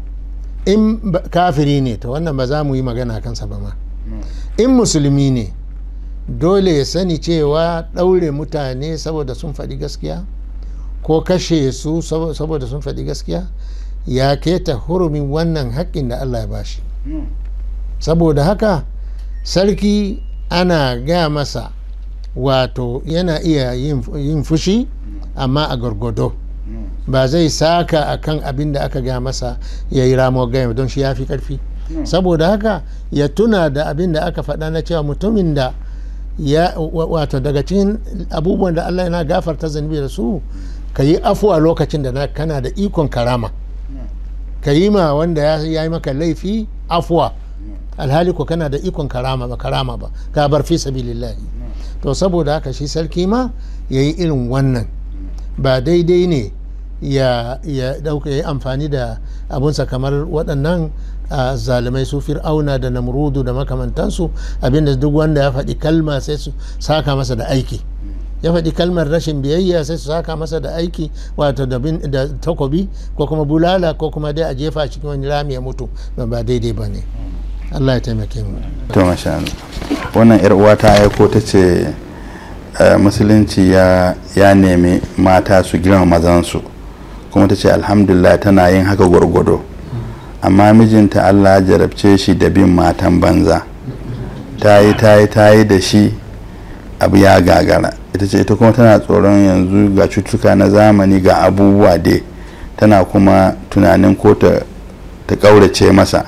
in kafiri ne to wannan ba za mu yi magana kansa ba ma in musulmi ne dole ya sani cewa ɗaure mutane saboda sun faɗi gaskiya ko kashe su saboda sun faɗi gaskiya ya keta hurumin wannan haƙƙin da allah ya bashi saboda haka sarki ana gaya masa wato yana iya yin fushi amma a gargado ba zai saka akan abin da aka gaya masa ya yi ramo gaya don shi ya fi karfi saboda haka ya tuna da abin da aka faɗa na cewa mutumin da ya wato daga cikin abubuwan da allah yana gafarta zunubi da su ka yi afuwa lokacin da kana da ikon karama ka yi ma wanda ya yi maka laifi afuwa alhali ko kana da ikon karama ba karama ba ka bar fi sabilillahi to saboda haka shi sarki ma ya yi irin wannan ba daidai ne ya dauka ya yi amfani da abunsa kamar waɗannan zalimai su fir'auna da namrudu da makamantansu abinda duk wanda ya faɗi kalma sai su saka masa da aiki ya faɗi kalmar rashin biyayya sai su saka masa da aiki wato da takobi ko kuma bulala ko kuma dai a jefa cikin wani rami ya mutu ba daidai ba ne Allah ya taimake mu to masha Allah wannan yar uwa ta aiko ta ce musulunci ya ya nemi mata su girma mazansu kuma ta ce alhamdulillah tana yin haka gwargwado amma mijinta Allah ya jarabce shi da bin matan banza ta yi ta yi ta yi da shi abu ya gagara ita ce ita kuma tana tsoron yanzu ga cutuka na zamani ga abubuwa dai tana kuma tunanin ko ta ƙaurace masa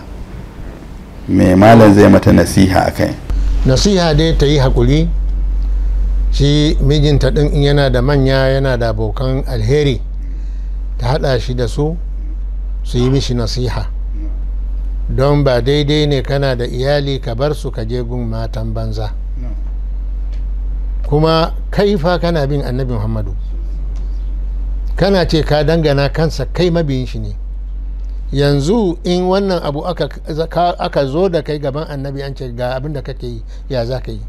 mai malam zai mata nasiha a kai nasiha dai ta yi haƙuri shi mijinta ɗin in yana da manya yana da abokan alheri ta haɗa shi da su su yi mishi nasiha don ba daidai ne kana da iyali ka bar su ka je gun matan banza kuma kai fa kana bin annabi muhammadu kana ce ka dangana kansa kai mabiyin shi ne yanzu in wannan abu aka, aka zo da kai gaban annabi an ce ga abin da kake yi ya za ka yi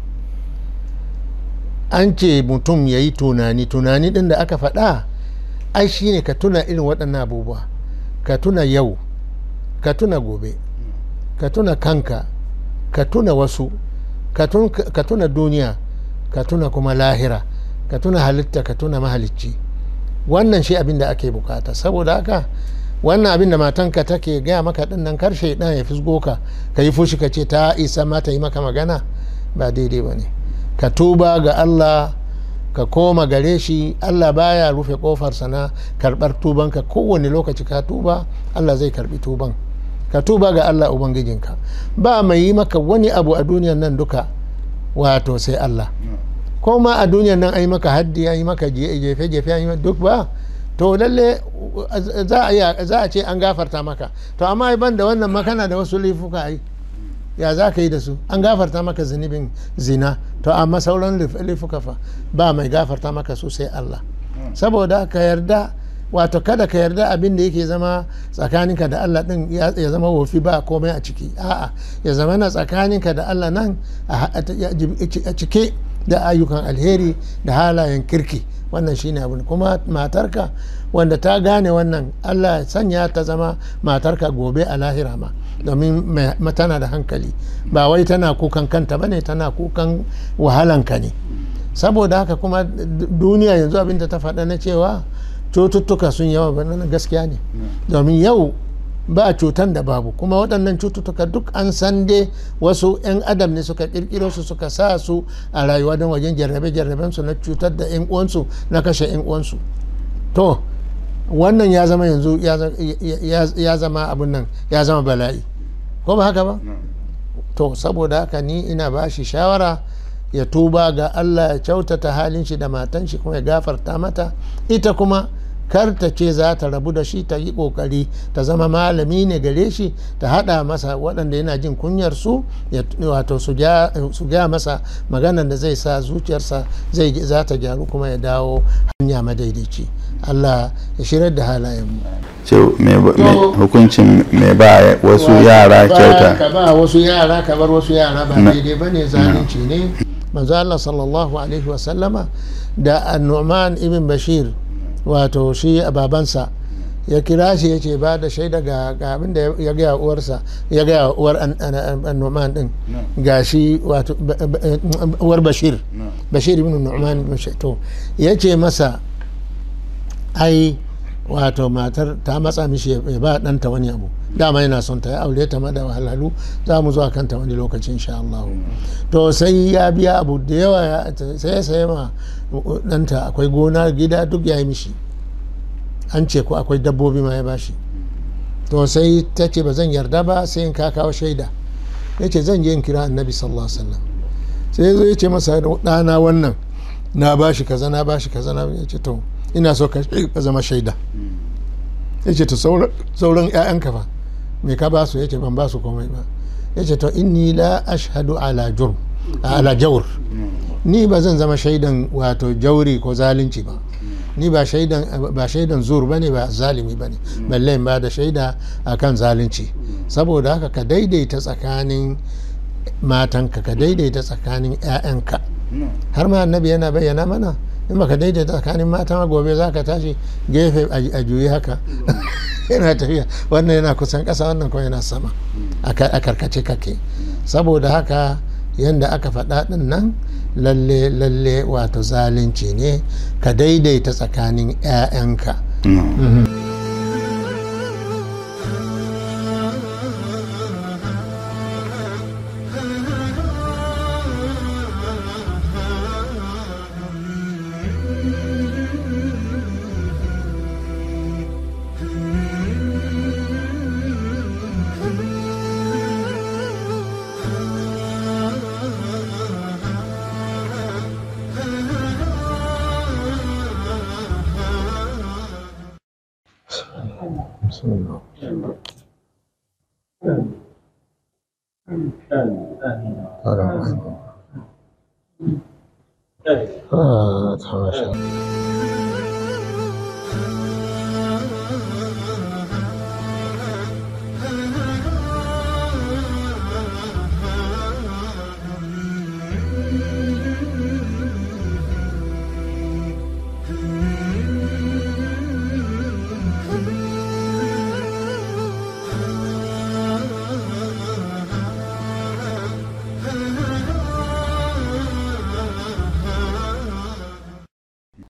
an ce mutum ya yi tunani tunani din da aka faɗa ai shine ka tuna irin waɗannan abubuwa ka tuna yau ka tuna gobe ka tuna kanka ka tuna wasu ka tun- ka tuna duniya ka tuna kuma lahira ka tuna halitta ka tuna mahalicci wannan shi abin da ake bukata saboda haka wannan abin da matanka take gaya maka din nan karshe dan ya fisgo ka ka yi fushi ka ce ta isa ma ta yi maka magana ba daidai ba ne ka tuba ga allah ka koma gare shi allah baya rufe kofarsa na karbar tubanka kowane lokaci ka tuba allah zai karbi tuban ka tuba ga allah ubangijinka ba mai yi maka wani abu a duniyan nan duka wato sai allah ko ma a duniyan nan an yi maka haddi an yi maka jefe-jefe an yi maka duk ba to lalle za a iya- za a ce an gafarta maka to amma ban da wannan makana da wasu laifuka ai ya za ka yi da su an gafarta maka zunubin zina to amma sauran laif- laifuka fa ba mai gafarta maka su sai Allah saboda ka yarda wato kada ka yarda abin da yake zama tsakaninka da Allah din ya ya zama wofi ba komai a ciki a'a ya zama na tsakaninka da Allah nan a a cike da ayyukan alheri da halayen kirki wannan shine abin kuma matarka wanda ta gane wannan Allah ya sanya ta zama matarka gobe a lahira ma domin mai- ma tana da hankali ba wai tana kukan kanta bane tana kukan wahalanka ne saboda haka kuma d- duniya yanzu abinda ta faɗa na cewa cututtuka sun yawa ba nan gaskiya ne domin yau ba cutan da babu kuma waɗannan cututtuka duk an san dai wasu 'yan adam ne suka ƙirƙiro su suka sa su a rayuwa don wajen jarrabe-jarraben su na cutar da 'yan uwansu na kashe 'yan uwansu to wannan ya zama yanzu ya za- ya- ya- ya zama abin nan ya zama bala'i ko ba haka ba to saboda haka ni ina ba shi shawara ya tuba ga Allah ya kyautata halin shi da matan shi kuma ya gafarta mata ita kuma kar ta ce za ta rabu da shi ta yi kokari ta zama malami ne gare shi ta hada masa waɗanda yana jin kunyar su ya wato su ja su gaya masa maganar da zai sa zuciyarsa zai za ta gyaru kuma ya dawo hanya madaidaici Allah ya shirar da halayen mu ce me ba- me- To- hukuncin mai ba wasu yara Ba kyauta ka ba wasu yara ka bar wasu yara ba Na- daidai ba ne zalunci ne manzo Allah sallallahu alaihi wasallama da annu'man ibn bashir wato shi a babansa ya kira shi ya ce ba da shaida ga ga abin da ya gaya uwarsa ya gaya uwar an- an- annu'man din ga shi wato ba- ba- uwar bashir bashir ibn nu'man ibn Bashir. to ya ce masa ai wato matar ta matsa mishi ya ba ɗanta wani abu dama yana son ta ya aure ta ma da wahalhalu za mu zuwa kanta wani lokacin insha Allah to sai ya biya abu da yawa ya- sai ya sayi ma ɗanta akwai gona gida duk ya yi mishi an ce ko akwai dabbobi ma ya bashi to sai ta ce ba zan yarda ba sai in ka kawo shaida ya ce zan je in kira annabi sallallahu alaihi wasallam sai ya zo ya ce masa ɗana wannan na bashi kaza na bashi kaza na ya ce to ina so ka ka zama shaida ya ce to sauran sauran 'ya'yanka fa me ka ba su ya ce ban ba su komai ba ya ce to inni la ashhadu ala jurm ala jawr ni ba zan zama shaidan wato jauri ko zalunci ba ni ba shaidan ba shaidan zur bane ba zalimi bane balle in ba da shaida akan zalunci saboda haka ka daidaita tsakanin matanka ka daidaita tsakanin 'ya'yanka har ma annabi yana bayyana mana in baka daidaita tsakanin mata ma gobe za ka tashi gefe a a juyi haka yana tafiya wannan yana kusan ƙasa wannan kuma yana sama a ka- a karkace kake saboda haka yadda aka faɗa ɗin nan lalle lalle wato zalunci ne ka daidaita tsakanin 'ya'yanka بسم الله فاتحة ما شاء الله